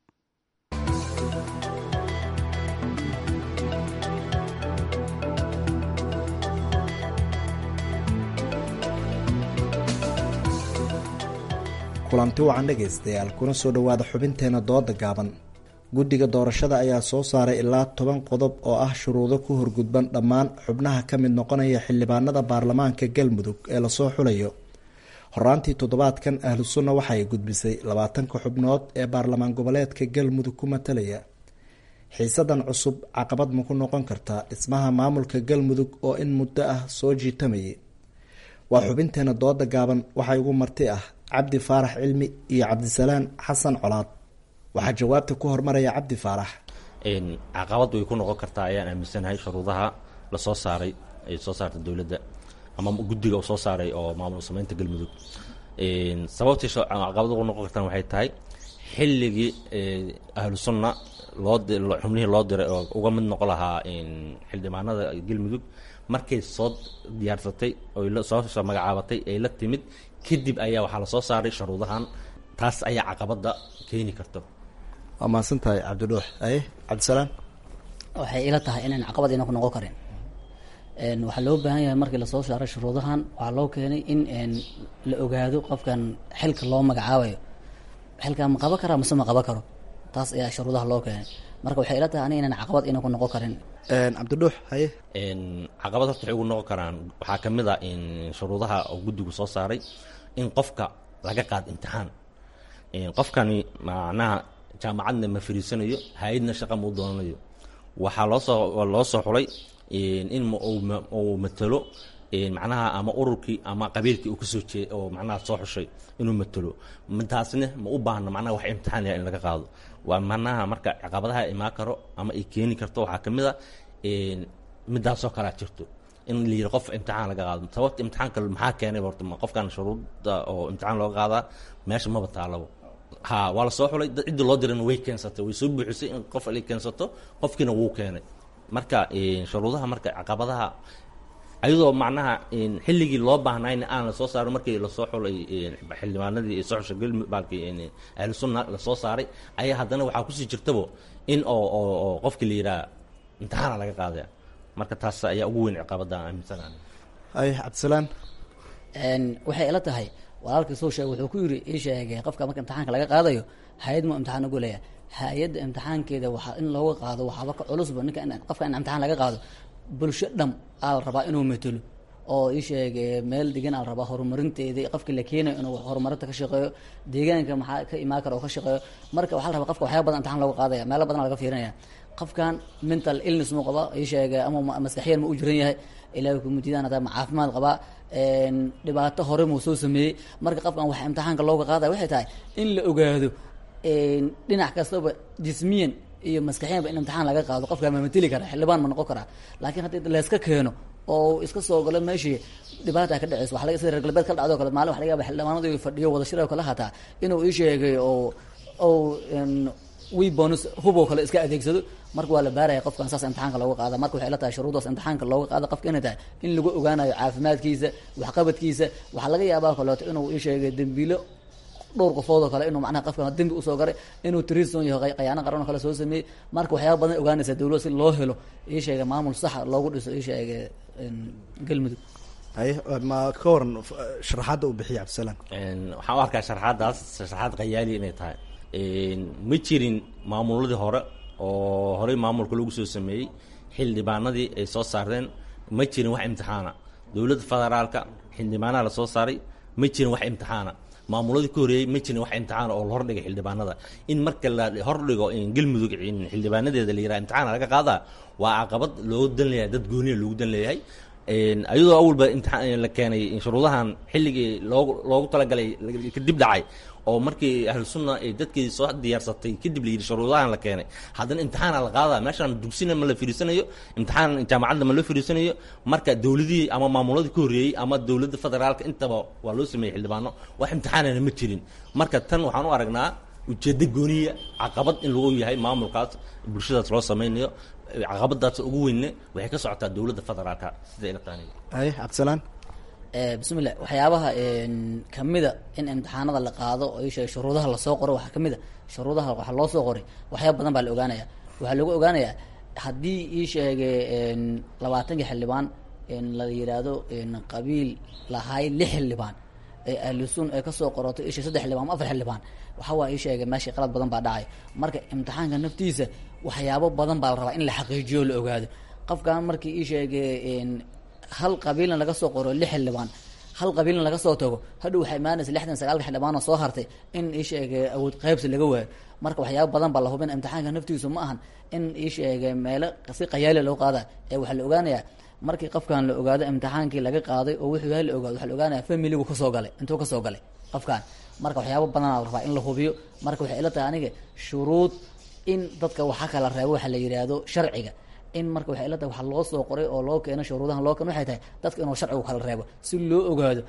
kulanti wacan dhegaystayaal kuna soo dhowaada xubinteena dooda gaaban guddiga doorashada ayaa soo saaray ilaa toban qodob oo ah shuruudo ku horgudban dhammaan xubnaha ka mid noqonaya xildhibaanada baarlamaanka galmudug ee lasoo xulayo horaantii toddobaadkan ahlu sunna waxay gudbisay labaatanka xubnood ee baarlamaan goboleedka galmudug ku matalaya xiisadan cusub caqabad ma ku noqon kartaa dhismaha maamulka galmudug oo in muddo ah soo jiitamayay waa xubinteena dooda gaaban waxaa igu marti ah cabdi faarax cilmi iyo cabdisalaan xasan colaad waxaa jawaabta ku hormaraya cabdi faarax caqabad way ku noqon kartaa ayaan aaminsanahay shuruudaha lasoo saaray ay soo saartay dowladda ama guddiga uu soo saaray oo maamul sameynta galmudug sababtii caqabad ugu noqon kartaan waxay tahay xilligii ahlu sunna loo xubnihii loo diray oo uga mid noqon lahaa xildhibaanada galmudug markay soo diyaarsatay oy soo magacaabatay ay la timid kadib ayaa waxaa lasoo saaray shuruudahan taas ayaa caqabada keeni karto waa mahadsan tahay cabdidhuux aye cabdisalaan waxay ila tahay inaan caqabad ina ku noqon karin waxaa loo baahan yahay markii lasoo saaray shuruudahan waxaa loo keenay in la ogaado qofkan xilka loo magacaabayo xilkaa ma qaban karaa mase ma qaban karo taas ayaa shuruudaha loo keenay marka waxay ila tahay ani inaan caqabad ina ku noqon karin cabdidhuux haye caqabad horta waxay ugu noqon karaan waxaa ka mid a in shuruudaha oo guddigu soo saaray in qofka laga qaad imtixaan qofkani macnaha jaamacadna ma fariisanayo hay-adna shaqa ma u doonanayo waxaa loosoo loo soo xulay in uu matalo macnaha ama ururkii ama qabiilkii uu kasoo jeey oo macnaha soo xushay inuu matalo taasna ma u baahno macnaha wax imtixaan yahay in laga qaado waa macnaha marka caqabadaha imaan karo ama ay keeni karto waxaa ka mid a midaasoo kalea jirto in la yidhi qof imtixaan laga qaado sababta imtixaanka maxaa keenay horta qofkan shuruudda oo imtixaan looga qaadaa meesha maba taalabo ha waa la soo xulay dad ciddi loo dirana way keensatay way soo buuxisay in qof ay keensato qofkiina wuu keenay marka shuruudaha marka caqabadaha ayadoo macnaha xilligii loo baahnayna aan lasoo saarin markii lasoo xulay xildhibaanadii soo xusha gelmi baalkii ahlu sunna lasoo saaray ayaa haddana waxaa kusii jirtabo in oo oo oo qofkii la yidhaha imtixaana laga qaadaya marka taas ayaa ugu weyn ciqaabadda aan aaminsanaa ay cabdisalaan waxay ila tahay walaalkii soo sheegay wuxuu ku yidhi ii sheegay qofka marka imtixaanka laga qaadayo hay-ad mu imtixaan ugu leeyahay hay-adda imtixaankeeda waxaa in looga qaado waxaaba ka culusba ninka in qofka in imtixaan laga qaado bulsho dham aa la rabaa inuu matelo oo ii sheegay meel degan aa la rabaa horumarinteeda qofka la keenayo inuu horumarinta ka shaqeeyo deegaanka maxaa ka imaan kara oo ka shaqeeyo marka waxaa la rabaa qofka waxyaaba badan imtixaan looga qaadaya meelo badan laga fiirinaya qofkan mental illness mu qaba ii sheegay ama maskaxiyan ma u jiran yahay ilaahay kumutidaan hataa ma caafimaad qabaa dhibaato hore muu soo sameeyey marka qofkan waxa imtixaanka looga qaadaya waxay tahay in la ogaado dhinac kastaba jismiyan iyo maskaxiyanba in imtixaan laga qaado qofka ma mateli kara xildhibaan ma noqon karaa laakiin haddii layska keeno oo iska soo galo meeshii dhibaata ka dhaceyso waxa laga sida reer galbeed ka dhacdo kale maalin waxa laga yaaba xildhibaanadu fadhiyo wada shirao kale hataa inuu ii sheegay oo oo webonus huboo kale iska adeegsado marka waa la baaraya qofkan saas imtixaanka looga qaada marka waxay la tahay shuruudaas imtixaanka looga qaada qofka inay tahay in lagu ogaanayo caafimaadkiisa waxqabadkiisa waxaa laga yaabaa kaleeto inuu ii sheegay dembiilo dhowr qofood oo kale inuu macnaha qofkan dembi usoo garay inuu trison yahay qayaano qaran oo kale soo sameeyey marka waxyaaba badan ogaanaysa dawlad si loo helo ii sheegay maamul saxa loogu dhiso ii sheegay galmudug haye ma ka waran sharaxaadda uu bixiya cabdisalaan waxaan u arkaa sharaxaaddaas sharaxaad khayaali inay tahay ma jirin maamuladii hore oo horey maamulka lagu soo sameeyey xildhibaanadii ay soo saareen ma jirin wax imtixaana dowladda federaalka xildhibaanaha la soo saaray ma jirin wax imtixaana maamuladii ka horeeyey ma jirin wax imtixaana oo la hordhigay xildhibaanada in marka la hordhigo galmudug xildhibaanadeeda la yiraha imtixaana laga qaadaa waa caqabad loogu dan leeyahay dad gooniya loogu dan leeyahay ayadoo awalba imtixaan la keenay shuruudahan xilligii loogu loogu talagalay kadib dhacay oo markii ahlu sunna ay dadkii soo diyaarsatay kadib la yidhi shuruudahan la keenay haddana imtixaana la qaadaa meeshaan dugsina ma la firiisanayo imtixaan jaamacadda ma loo firiisanayo marka dowladihii ama maamuladii ka horreeyey ama dowladda federaalka intaba waa loo sameeyey xildhibaano wax imtixaanana ma jirin marka tan waxaan u aragnaa ujeeddo gooniya caqabad in lagu yahay maamulkaas bulshadaas loo sameynayo caqabadaas ugu weynne waxay ka socotaa dowladda federaalka sida ila tahay haye cabdisalaan bismillah waxyaabaha kamida in imtixaanada la qaado oo ii sheegay shuruudaha lasoo qoro waxaa kamid a shuruudaha waxaa loo soo qoray waxyaaba badan baa la ogaanaya waxaa lagu ogaanayaa haddii ii sheegay labaatankii xildhibaan la yidhaahdo qabiil lahay lix xildhibaan ee ahlusun ee kasoo qorato isha saddex xildhibaan ama afar xildhibaan waxa waa ii sheegay meeshii qalad badan baa dhacay marka imtixaanka naftiisa waxyaabo badan baa la rabaa in la xaqiijiyo o la ogaado qofkan markii ii sheegay hal qabiilna laga soo qoro lix xildhibaan hal qabiilna laga soo tago hadhow waxaa imaanaysa lixdan sagaalka xildhibaan oo soo hartay in ii sheegay awood qaybsi laga waayo marka waxyaaba badan baa la hubin imtixaanka naftiisu ma ahan in ii sheegay meelo si qayaali loo qaada ee waxaa la ogaanayaa markii qofkan la ogaado imtixaankii laga qaaday oo wuxuu yahay la ogaado waxaa la ogaanaya familigu kasoo galay intuu kasoo galay qofkan marka waxyaaba badanaa la rabaa in la hubiyo marka waxay ila tahay aniga shuruud in dadka waxa kala reebo waxa la yidhaahdo sharciga in marka waxay ila tahay waxa loo soo qoray oo loo keeno shuruudahan loo keeno waxay tahay dadka inuu sharcigu kala reebo si loo ogaado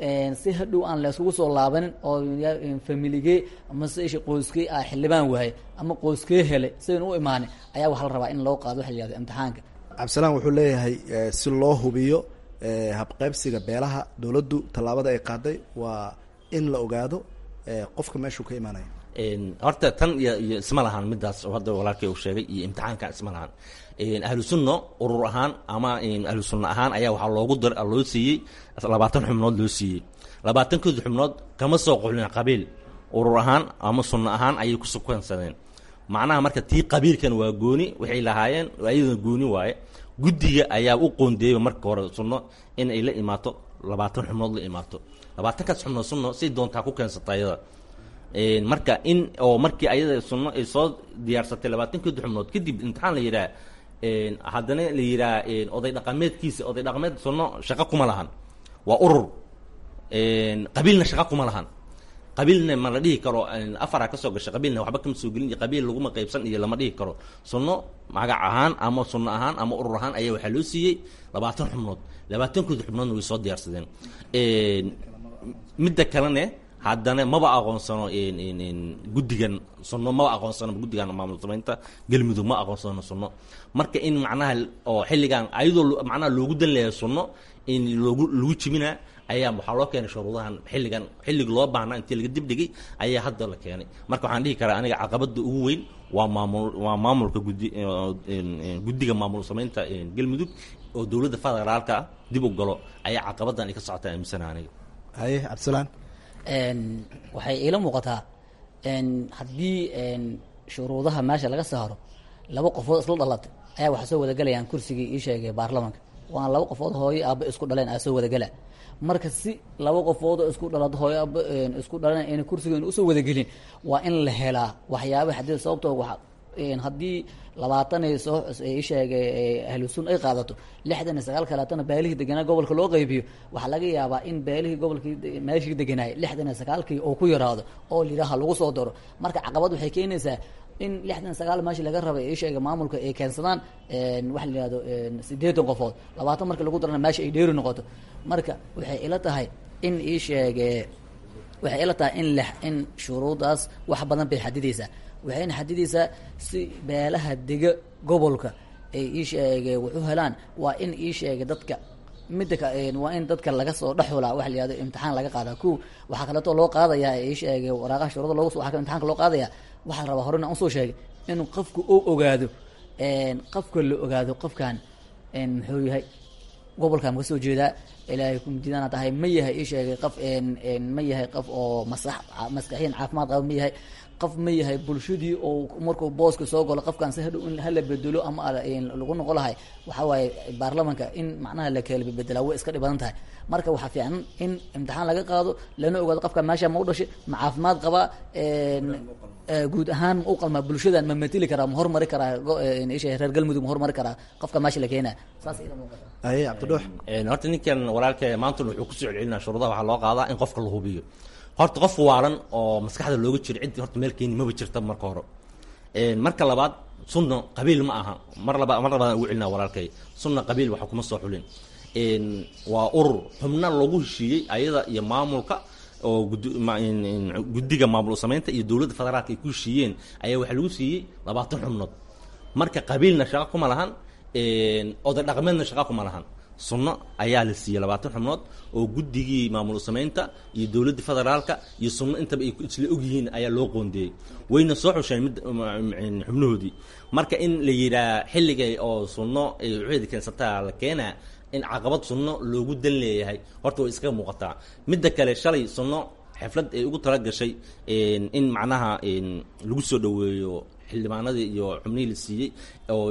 si hadhow aan layskugu soo laabanin oo familigee amase isha qoyskee ah xildhibaan waaye ama qoyskee helay sidan u imaanin ayaa waxaa la rabaa in loo qaado waxa la yihahdo imtixaanka cabdisalaan wuxuu leeyahay si loo hubiyo habqaybsiga beelaha dowladdu tallaabada ay qaaday waa in la ogaado qofka meeshuu ka imaanayo horta tan iyo iyo isma lahaan midaas oo hadda walaalkay uu sheegay iyo imtixaanka isma lahaan ahlu sunna urur ahaan ama ahlu sunna ahaan ayaa waxaa loogu dar loo siiyey labaatan xubnood loo siiyey labaatankooda xubnood kama soo qoxlin qabiil urur ahaan ama sunna ahaan ayay ku sukansadeen macnaha marka tii qabiilkan waa gooni waxay lahaayeen ayadana gooni waaye guddiga ayaa u qoondeeyey marka hore sunno in ay la imaato labaatan xubnood la imaato labaatankaas xubnood sunno si doontaa ku keensata ayada marka in oo markii ayada sunno ay soo diyaarsatay labaatankeeda xubnood kadib imtixaan la yidhaha haddana la yidhaha oday dhaqameedkiisa oday dhaqameed sunno shaqo kuma lahan waa urur qabiilna shaqo kuma lahan qabiilna ma la dhihi karo afara ka soo gashay qabiilna waxba kama soo gelin iyo qabiil laguma qaybsan iyo lama dhihi karo sunno magac ahaan ama sunno ahaan ama urur ahaan ayaa waxaa loo siiyey labaatan xubnood labaatankooda xubnoodna way soo diyaarsadeen midda kalene haddana maba aqoonsano guddigan sunno maba aqoonsano guddigan maamul samaynta galmudug ma aqoonsano sunno marka in macnaha oo xilligan ayadoo macnaha loogu dan leeyahay sunno in loogu lagu jibinaa ayaa waxaa loo keenay shuruudahan xilligan xillig loo baahnaa intii laga dibdhigay ayaa hadda la keenay marka waxaan dhihi karaa aniga caqabada ugu weyn waa maamul waa maamulka guddi guddiga maamul samaynta galmudug oo dowladda federaalka ah dib u galo ayaa caqabadan ay ka socotaa aaminsana aniga haye cabdisalaan waxay iila muuqataa haddii shuruudaha meesha laga saaro laba qofood isla dhalatay ayaa waxaa soo wadagalayaan kursigii ii sheegay baarlamanka waana laba qofood hooyo aaba isku dhaleen aa soo wadagala marka si laba qofood oo isku dhalad hooyo aaba isku dhaleen ayna kursigeena usoo wadagelin waa in la helaa waxyaaba xadid sababtoo waa haddii labaatan ay soo ii sheegay ahlu sun ay qaadato lixdan iyo sagaal kaleetana beelihii deganaa gobolka loo qaybiyo waxaa laga yaabaa in beelihii gobolkii meeshii deganaayay lixdan iyo sagaalkii oo ku yaraado oo layidhaha lagu soo daro marka caqabad waxay keenaysaa in lixdan sagaal meeshii laga rabay ii sheega maamulka ay keensadaan waxa la yihahdo sideetan qofood labaatan markii lagu darana meesha ay dheeri noqoto marka waxay ila tahay in ii sheege waxay ila tahay in l in shuruudaas wax badan bay xadidaysaa waxayna xadidaysaa si beelaha dega gobolka ay ii sheege wuxu helaan waa in ii sheega dadka midda ka waa in dadka laga soo dhexulaa waxa la yihahdo imtixaan laga qaadaa ko waxaa kaleeto loo qaadayaa ii sheegay waraaqaha shuruuda loogu waxaa kale imtixaanka loo qaadayaa waxaa la rabaa horena aan usoo sheegay inuu qofku u ogaado qofka la ogaado qofkan muxuu yahay gobolkan ka soo jeedaa ilaahay kumjidana tahay ma yahay ii sheegay qof ma yahay qof oo masax maskaxiyan caafimaad qaba ma yahay qof ma yahay bulshadii oo markuu booska soo galo qofkan si hadhow in hala bedelo ama lagu noqo lahay waxaa waaye baarlamanka in macnaha la kala bedelaa way iska dhibadan tahay marka waxaa fiican in imtixaan laga qaado lana ogaado qofka meesha ma u dhashay ma caafimaad qabaa guud ahaan ma u qalmaa bulshadan ma matili karaa ma hormari karaa isha reer galmudug ma hormari karaa qofka meesha la keenaa saas ila muuqata aye cabdidhuux horta ninkan walaalka maanta wuxuu kusoo celcelinaa shuruudaha waxaa loo qaadaa in qofka la hubiyo horta qof waalan oo maskaxda looga jiro ciddii horta meel keeni maba jirta marka hore marka labaad sunna qabiil ma aha mar laba mar labaadaan ugu celinaa walaalkay sunna qabiil waxa kuma soo xulin waa urur xubna lagu heshiiyey ayada iyo maamulka oo guddiga maamul samaynta iyo dowladda federaalka ay ku heshiiyeen ayaa waxaa lagu siiyey labaatan xubnood marka qabiilna shaqo kuma lahan oday dhaqameedna shaqo kuma lahan sunno ayaa la siiyey labaatan xubnood oo guddigii maamul samaynta iyo dowladda federaalka iyo sunno intaba ay isla ogyihiin ayaa loo qoondeeyey wayna soo xusheen mid xubnahoodii marka in la yidhaah xilligay oo sunno ay waxeeda keensataa la keenaa in caqabad sunno loogu dan leeyahay horta way iskaga muuqataa midda kale shalay sunno xiflad ay ugu tala gashay in macnaha lagu soo dhoweeyo xildhibaanadii iyo xubnihii la siiyey oo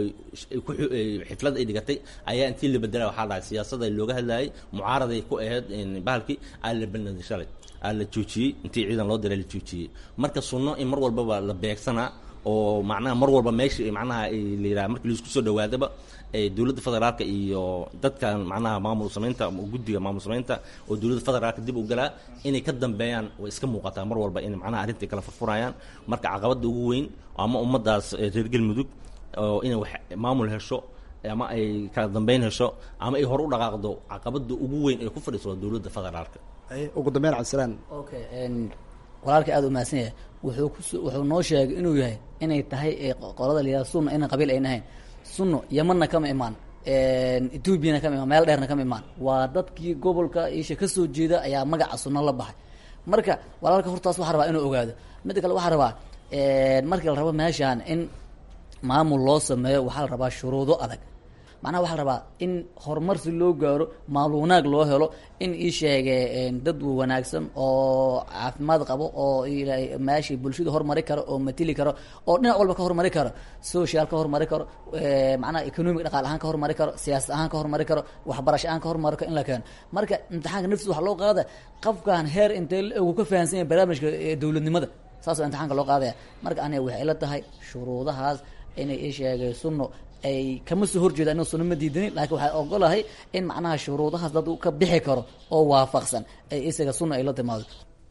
xiflad ay dhigatay ayaa intii la bedela waxaa dhahay siyaasada looga hadlayay mucaaraday ku ahayd bahalkii aa la belnaday shalay aa la joojiyey intii ciidan loo diray la joojiyey marka sunno in mar walbaba la beegsanaa oo macnaha mar walba meesha macnaha la yidhaha markii laisku soo dhawaadaba dowladda federaalka iyo dadkan macnaha maamul samaynta guddiga maamul samaynta oo dowladda federaalka dib u galaa inay ka dambeeyaan way iska muuqataa mar walba in macnaha arrintai kala furfurayaan marka caqabada ugu weyn ama ummaddaas reer galmudug oo inay wax maamul hesho ama ay kala dambeyn hesho ama ay hore u dhaqaaqdo caqabada ugu weyn ee ku fadhiiso dowladda federaalka ugu dambeyn cabdisalaan okay walaalka aada u mahadsan yahay wuxuu kus wuxuu noo sheegay inuu yahay inay tahay qolada la yihahdo sunna inaan qabiil ayna ahayn sunno yamanna kama imaan ethoobiana kama imaan meel dheerna kama imaan waa dadkii gobolka isha ka soo jeeda ayaa magaca sunno la baxay marka walaalka hortaas waxaa rabaa inuu ogaado midda kale waxaa rabaa markii la rabo meeshaan in maamul loo sameeyo waxaa la rabaa shuruudo adag macnaha waxaa la rabaa in horumar si loo gaaro maal wanaag loo helo in ii sheege dad wanaagsan oo caafimaad qabo oo meeshii bulshada horumari karo oo matili karo oo dhinac walba ka horumari karo social ka horumari karo macnaha economic dhaqaal ahaan ka horumari karo siyaasad ahaan ka horumari karo waxbarasho ahaan ka horumari karo in la keeno marka imtixaanka naftiisa waxaa loo qaada qofkan heer intee uu ka fahansan yahay barnaamijka dowladnimada saasoo imtixaanka loo qaadaya marka aniga waxay la tahay shuruudahaas inay ii sheegay sunno ay kama soo horjeeda ina sunno ma diidanin laakiin waxaa ogolahay in macnaha shuruudahaas dad ka bixi karo oo waafaqsan ay isaga sunna ay la timaado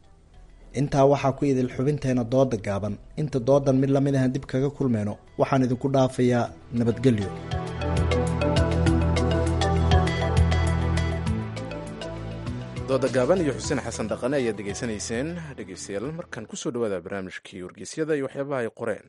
intaa waxaa ku idil xubinteena dooda gaaban inta doodan mid lamid ahan dib kaga kulmeyno waxaan idinku dhaafayaa nabadgelyo dooda gaaban iyo xuseen xasan dhaqane ayaad dhegaysanayseen dhegeystayaal markan kusoo dhawaada barnaamijkii wargeysyada iyo waxyaabaha ay qoreen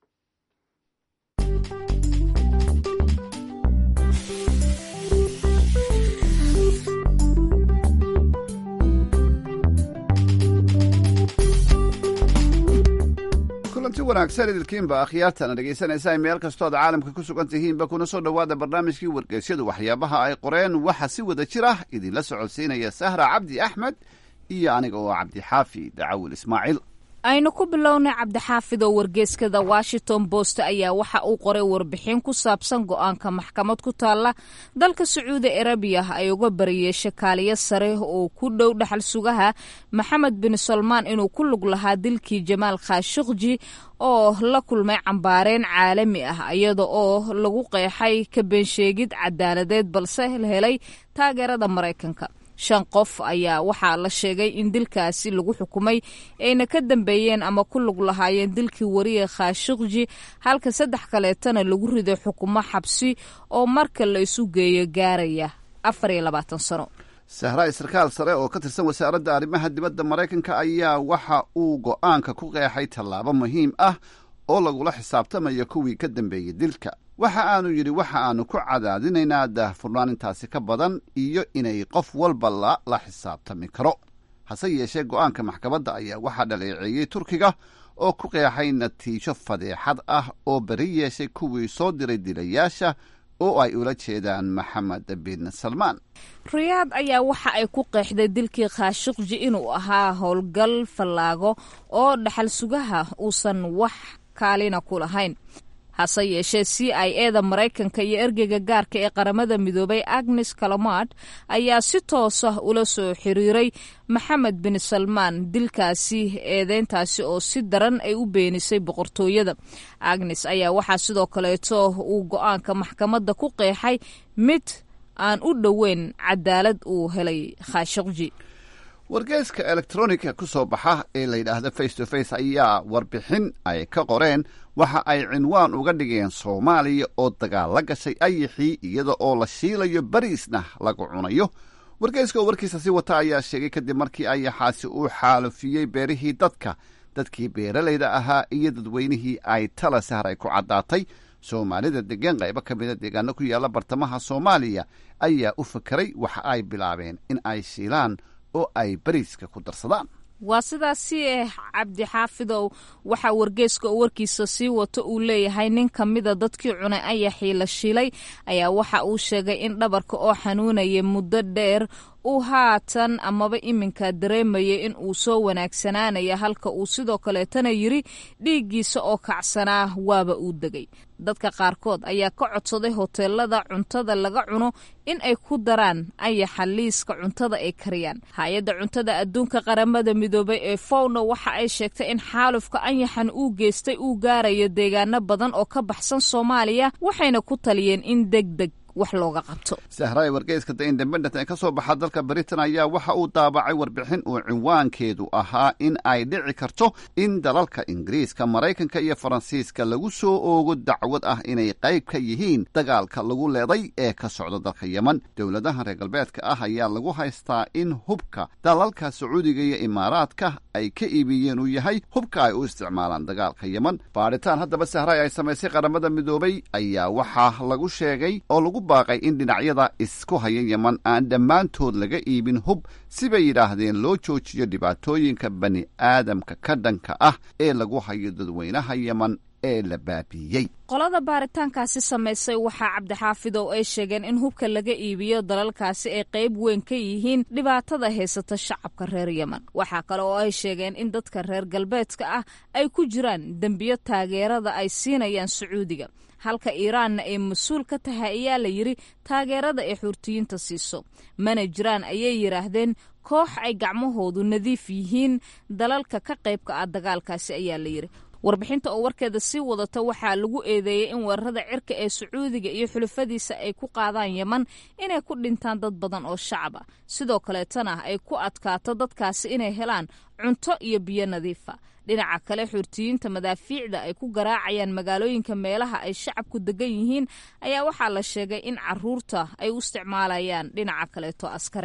kulanti wanaagsan idilkiinba akhyaartana dhegaysanaysaa meel kastood caalamka ku sugan tihiinba kuna soo dhowaada barnaamijkii wargeysyadu waxyaabaha ay qoreen waxa si wada jir ah idinla socodsiinaya sahra cabdi axmed iyo aniga oo cabdixaafi dacawil ismaaciil aynu ku bilownay cabdixaafid oo wargeyskada washington post ayaa waxa uu qoray warbixin ku saabsan go-aanka maxkamad ku taalla dalka sacuudi arabiya ay uga bariyeeshay kaaliyo sare oo ku dhow dhaxal sugaha maxamed bin salmaan inuu ku lug lahaa dilkii jamaal khashukji oo la kulmay cambaareen caalami ah iyada oo lagu qeexay ka beensheegid cadaaladeed balse helay taageerada maraykanka shan qof ayaa waxaa la sheegay in dilkaasi lagu xukumay ayna ka dambeeyeen ama ku lug lahaayeen dilkii wariye khashukji halka saddex kaleetana lagu riday xukumo xabsi oo marka la isu geeyo gaaraya afar iyo labaatan sano sahra sarkaal sare oo ka tirsan wasaaradda arrimaha dibadda maraykanka ayaa waxa uu go'aanka ku qeexay tallaabo muhiim ah oo lagula xisaabtamayo kuwii ka dambeeyey dilka waxa aanu yidhi waxa aanu ku cadaadinaynaa daahfurnaan intaasi ka badan iyo inay qof walba la la xisaabtami karo hase yeeshee go'aanka maxkamadda ayaa waxaa dhaleeceeyey turkiga oo ku qeexay natiijo fadeexad ah oo beri yeeshay kuwii soo diray dilayaasha oo ay ula jeedaan maxamed bin salmaan riyaad ayaa waxa ay ku qeexday dilkii khashukji inuu ahaa howlgal fallaago oo dhaxal sugaha uusan wax kaalina ku lahayn hase yeeshee c i eda maraykanka iyo ergeyga gaarka ee qaramada midoobay agnes kalamad ayaa si toosa ula soo xiriiray maxamed bin salmaan dilkaasi eedeyntaasi oo si daran ay u beenisay boqortooyada agnes ayaa waxaa sidoo kaleeto uu go-aanka maxkamadda ku qeexay mid aan u dhoweyn cadaalad uu helay khashukji wargeyska elektronika ku soo baxa ee la yidhaahda face to face ayaa warbixin ay ka qoreen waxa ay cinwaan uga dhigeen soomaaliya oo dagaal la gashay ayixii iyada oo la shiilayo bariisna lagu cunayo wargeyska oo warkiisa si wata ayaa sheegay kadib markii ayaxaasi uu xaalufiyey beerihii dadka dadkii beeralayda ahaa iyo dadweynihii ay tala sahray ku caddaatay soomaalida degan qaybo ka mida deegaano ku yaalla bartamaha soomaaliya ayaa u fakeray waxa ay bilaabeen in ay shiilaan oo ay bariiska ku darsadaan waa sidaasi eh cabdixaafidow waxaa wargeeska oo warkiisa sii wato uu leeyahay nin ka mida dadkii cunay ayaxii la shilay ayaa waxa uu sheegay in dhabarka oo xanuunaya muddo dheer uu haatan amaba iminka dareemaya in uu soo wanaagsanaanaya halka uu sidoo kaleetana yiri dhiiggiisa oo kacsanaa waaba uu degay dadka qaarkood ayaa ka codsaday hoteelada cuntada laga cuno in ay ku daraan ayaxa liiska cuntada ay kariyaan hay-adda cuntada adduunka qaramada midoobay ee fowna waxa ay sheegtay in xaalufka anyaxan uu geystay uu gaarayo deegaano badan oo ka baxsan soomaaliya waxayna ku taliyeen in deg deg wax looga qabto sahraay wargeyska the independent ee ka soo baxa dalka britain ayaa waxa uu daabacay warbixin uu cinwaankeedu ahaa in ay dhici karto in dalalka ingiriiska maraykanka iyo faransiiska lagu soo oogo dacwad ah inay qayb ka yihiin dagaalka lagu leeday ee ka socda dalka yemen dowladaha reer galbeedka ah ayaa lagu haystaa in hubka dalalka sacuudiga iyo imaaraadka ay ka iibiyeen uu yahay hubka ay u isticmaalaan dagaalka yemen baadhitaan haddaba sahraay ay samaysay qaramada midoobay ayaa waxaa lagu sheegay oo lagu baaqay in dhinacyada isku haya yeman aan dhammaantood laga iibin hub sibay yidhaahdeen loo joojiyo dhibaatooyinka bani aadamka ka dhanka ah ee lagu hayo dadweynaha yeman ee la baabiiyey qolada baaritaankaasi samaysay waxaa cabdixaafidow ay sheegeen in hubka laga iibiyo dalalkaasi ay qayb weyn ka yihiin dhibaatada haysata shacabka reer yemen waxaa kale oo ay sheegeen in dadka reer galbeedka ah ay ku jiraan dembiyo taageerada ay siinayaan sacuudiga halka iiraanna ay mas-uul ka tahay ayaa la yidhi taageerada ay xuurtiyiinta siiso mana jiraan ayay yidhaahdeen koox ay gacmahoodu nadiif yihiin dalalka ka qaybka ah dagaalkaasi ayaa la yidhi warbixinta oo warkeeda sii wadata waxaa lagu eedeeyey in weerarada cirka ee sacuudiga iyo xulafadiisa ay ku qaadaan yeman inay ku dhintaan dad badan oo shacab ah sidoo kaleetana ay ku adkaato dadkaasi inay helaan cunto iyo biyo nadiifa dhinaca kale xuurtiyiinta madaafiicda ay ku garaacayaan magaalooyinka meelaha ay shacabku degan yihiin ayaa waxaa la sheegay in caruurta ay u isticmaalayaan dhinaca kaleeto askarayn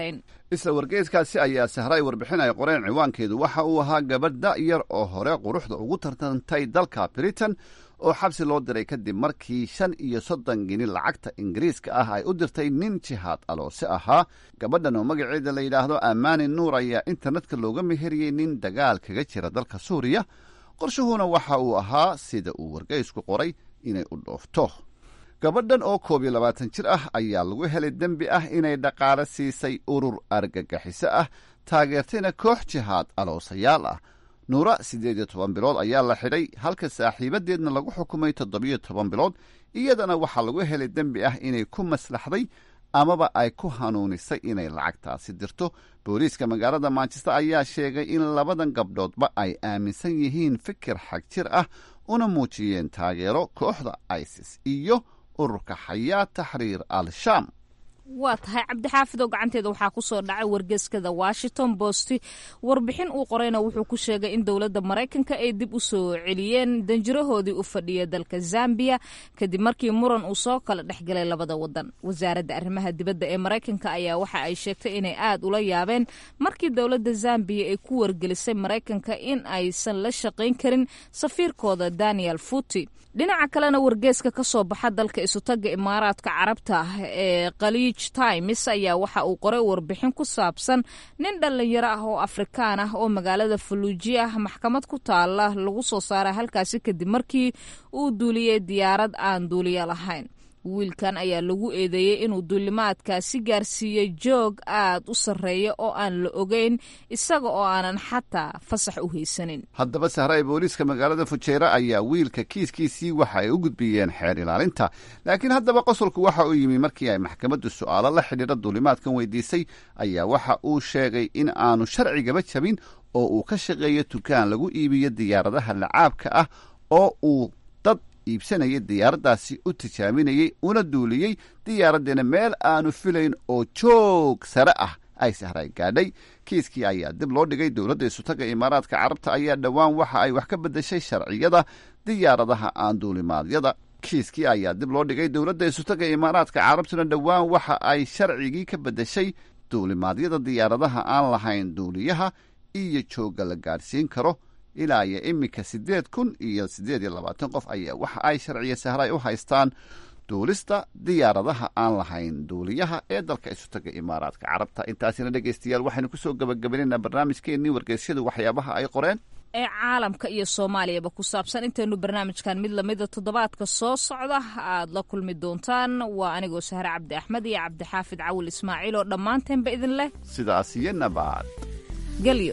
isla wargeyskaasi ayaa sahray warbixin ay qoreen ciwaankeedu waxa uu ahaa gabadh da'yar oo hore quruxda ugu tartantay dalka britain oo xabsi loo diray kadib markii shan iyo soddon gini lacagta ingiriiska ah ay u dirtay nin jihaad aloose ahaa gabadhan oo magaceeda la yidhaahdo ammaani nuur ayaa internetka looga meheriyey nin dagaal kaga jira dalka suuriya qorshuhuna waxa uu ahaa sida uu wargeysku qoray inay u dhoofto gabadhan oo koob iyo labaatan jir ah ayaa lagu helay dembi ah inay dhaqaale siisay urur argagixiso ah taageertayna koox jihaad aloosayaal ah nuura siddeed iyo toban bilood ayaa la xidhay halka saaxiibadeedna lagu xukumay toddobiyo toban bilood iyadana waxaa lagu helay dembi ah inay ku maslaxday amaba ay ku hanuunisay inay lacagtaasi dirto booliiska magaalada manchester ayaa sheegay in labadan gabdhoodba ay aaminsan yihiin fikir xag jir ah una muujiyeen taageero kooxda isis iyo ururka xayaa taxriir al-shaam waa tahay cabdixaafid oo gacanteeda waxaa kusoo dhacay wargeyskada washington post warbixin uu qorayna wuxuu ku sheegay in dowladda maraykanka ay dib u soo celiyeen danjirahoodii u fadhiya dalka zambiya kadib markii muran uu soo kala dhexgalay labada wadan wasaaradda arrimaha dibadda ee maraykanka ayaa waxa ay sheegtay inay aad ula yaabeen markii dowladda zambiya ay ku wargelisay maraykanka in aysan la shaqayn karin safiirkooda daniel futi dhinaca kalena wargeeska ka soo baxa dalka isutaga imaaraadka carabta ee khaliij times ayaa waxa uu qoray warbixin ku saabsan nin dhallinyaro ah oo afrikaan ah oo magaalada faluujiya maxkamad ku taala lagu soo saaray halkaasi kadib markii uu duuliyey diyaarad aan duuliyo lahayn wiilkan ayaa lagu eedeeyey inuu duulimaadkaasi gaarsiiyey joog aad u sarreeya oo aan la ogeyn isaga oo aanan xataa fasax u haysanin haddaba sahray booliiska magaalada fujeera ayaa wiilka kiiskiisii waxa ay u gudbiyeen xeer ilaalinta laakiin haddaba qosolku waxa uu yimi markii ay maxkamaddu su'aalo la xidhiidha duulimaadkan weydiisay ayaa waxa uu sheegay in aanu sharcigaba jabin oo uu ka shaqeeyo dukaan lagu iibiyo diyaaradaha lacaabka ah oo uu dad iibsanayay diyaaraddaasi u tijaabinayey una duuliyey diyaaraddeena meel aanu filayn oo joog sare ah ay sahray gaadhay kiiskii ayaa dib loo dhigay dowladda isutaga imaaraadka carabta ayaa dhowaan waxa ay wax ka beddeshay sharciyada diyaaradaha aan duulimaadyada kiiskii ayaa dib loo dhigay dowladda isutaga imaaraadka carabtuna dhowaan waxa ay sharcigii ka beddeshay duulimaadyada diyaaradaha aan lahayn duuliyaha iyo joogga la gaadhsiin karo ilaa iyo iminka siddeed kun iyo siddeed iyo labaatan qof ayaa waxa ay sharciya sahray u haystaan duulista diyaaradaha aan lahayn duuliyaha ee dalka isutaga imaaraadka carabta intaasina dhegeystayaal waxaynu kusoo gabagabaynayna barnaamijkeennii wargeysyadu waxyaabaha ay qoreen ee caalamka iyo soomaaliyaba ku saabsan intaynu barnaamijkan mid lamida toddobaadka soo socda aad la kulmi doontaan waa anigoo sahre cabdi axmed iyo cabdixaafid cawil ismaaciil oo dhammaanteenba idin leh sidaas iyo nabaad gelyo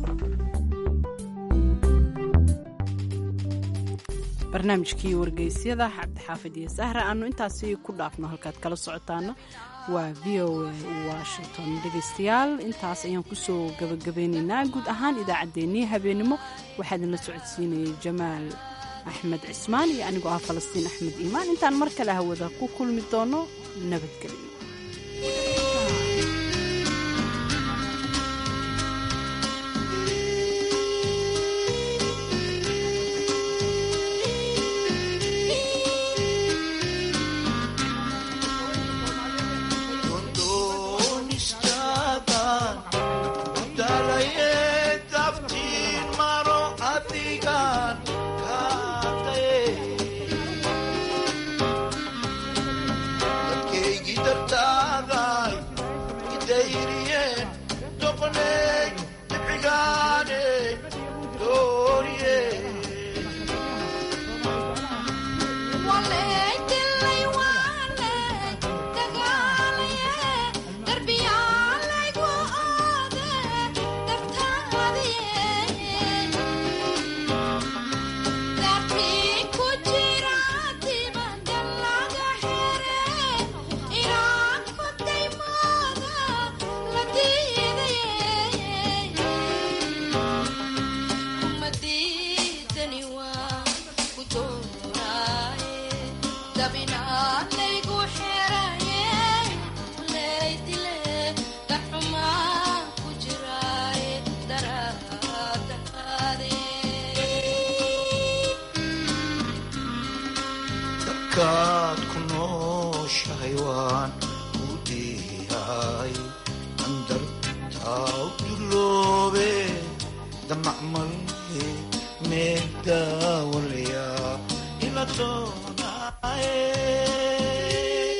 barnaamijkii wargeysyada cabdixaafid iyo sahra aanu intaasi ku dhaafno halkaad kala socotaana waa v o a washington dhegeystayaal intaas ayaan kusoo gabagabeynaynaa guud ahaan idaacaddeenii habeenimo waxaa idinla socodsiinayay jamaal axmed cismaan iyo anigoo ah falastiin axmed iimaan intaan mar kale hawada ku kulmi doono nabadgelyo kaad ku nooshahay waan ku diyahay andarta damacmalhe meedawalya ilatonae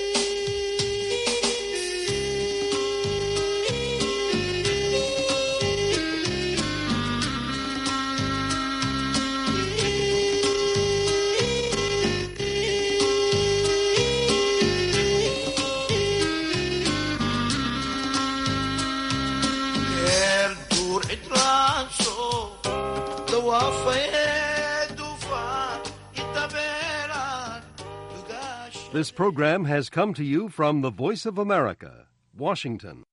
meel duur cidlaanso dawaafayee dufaan intabeelaan This program has come to you from the Voice of America, Washington.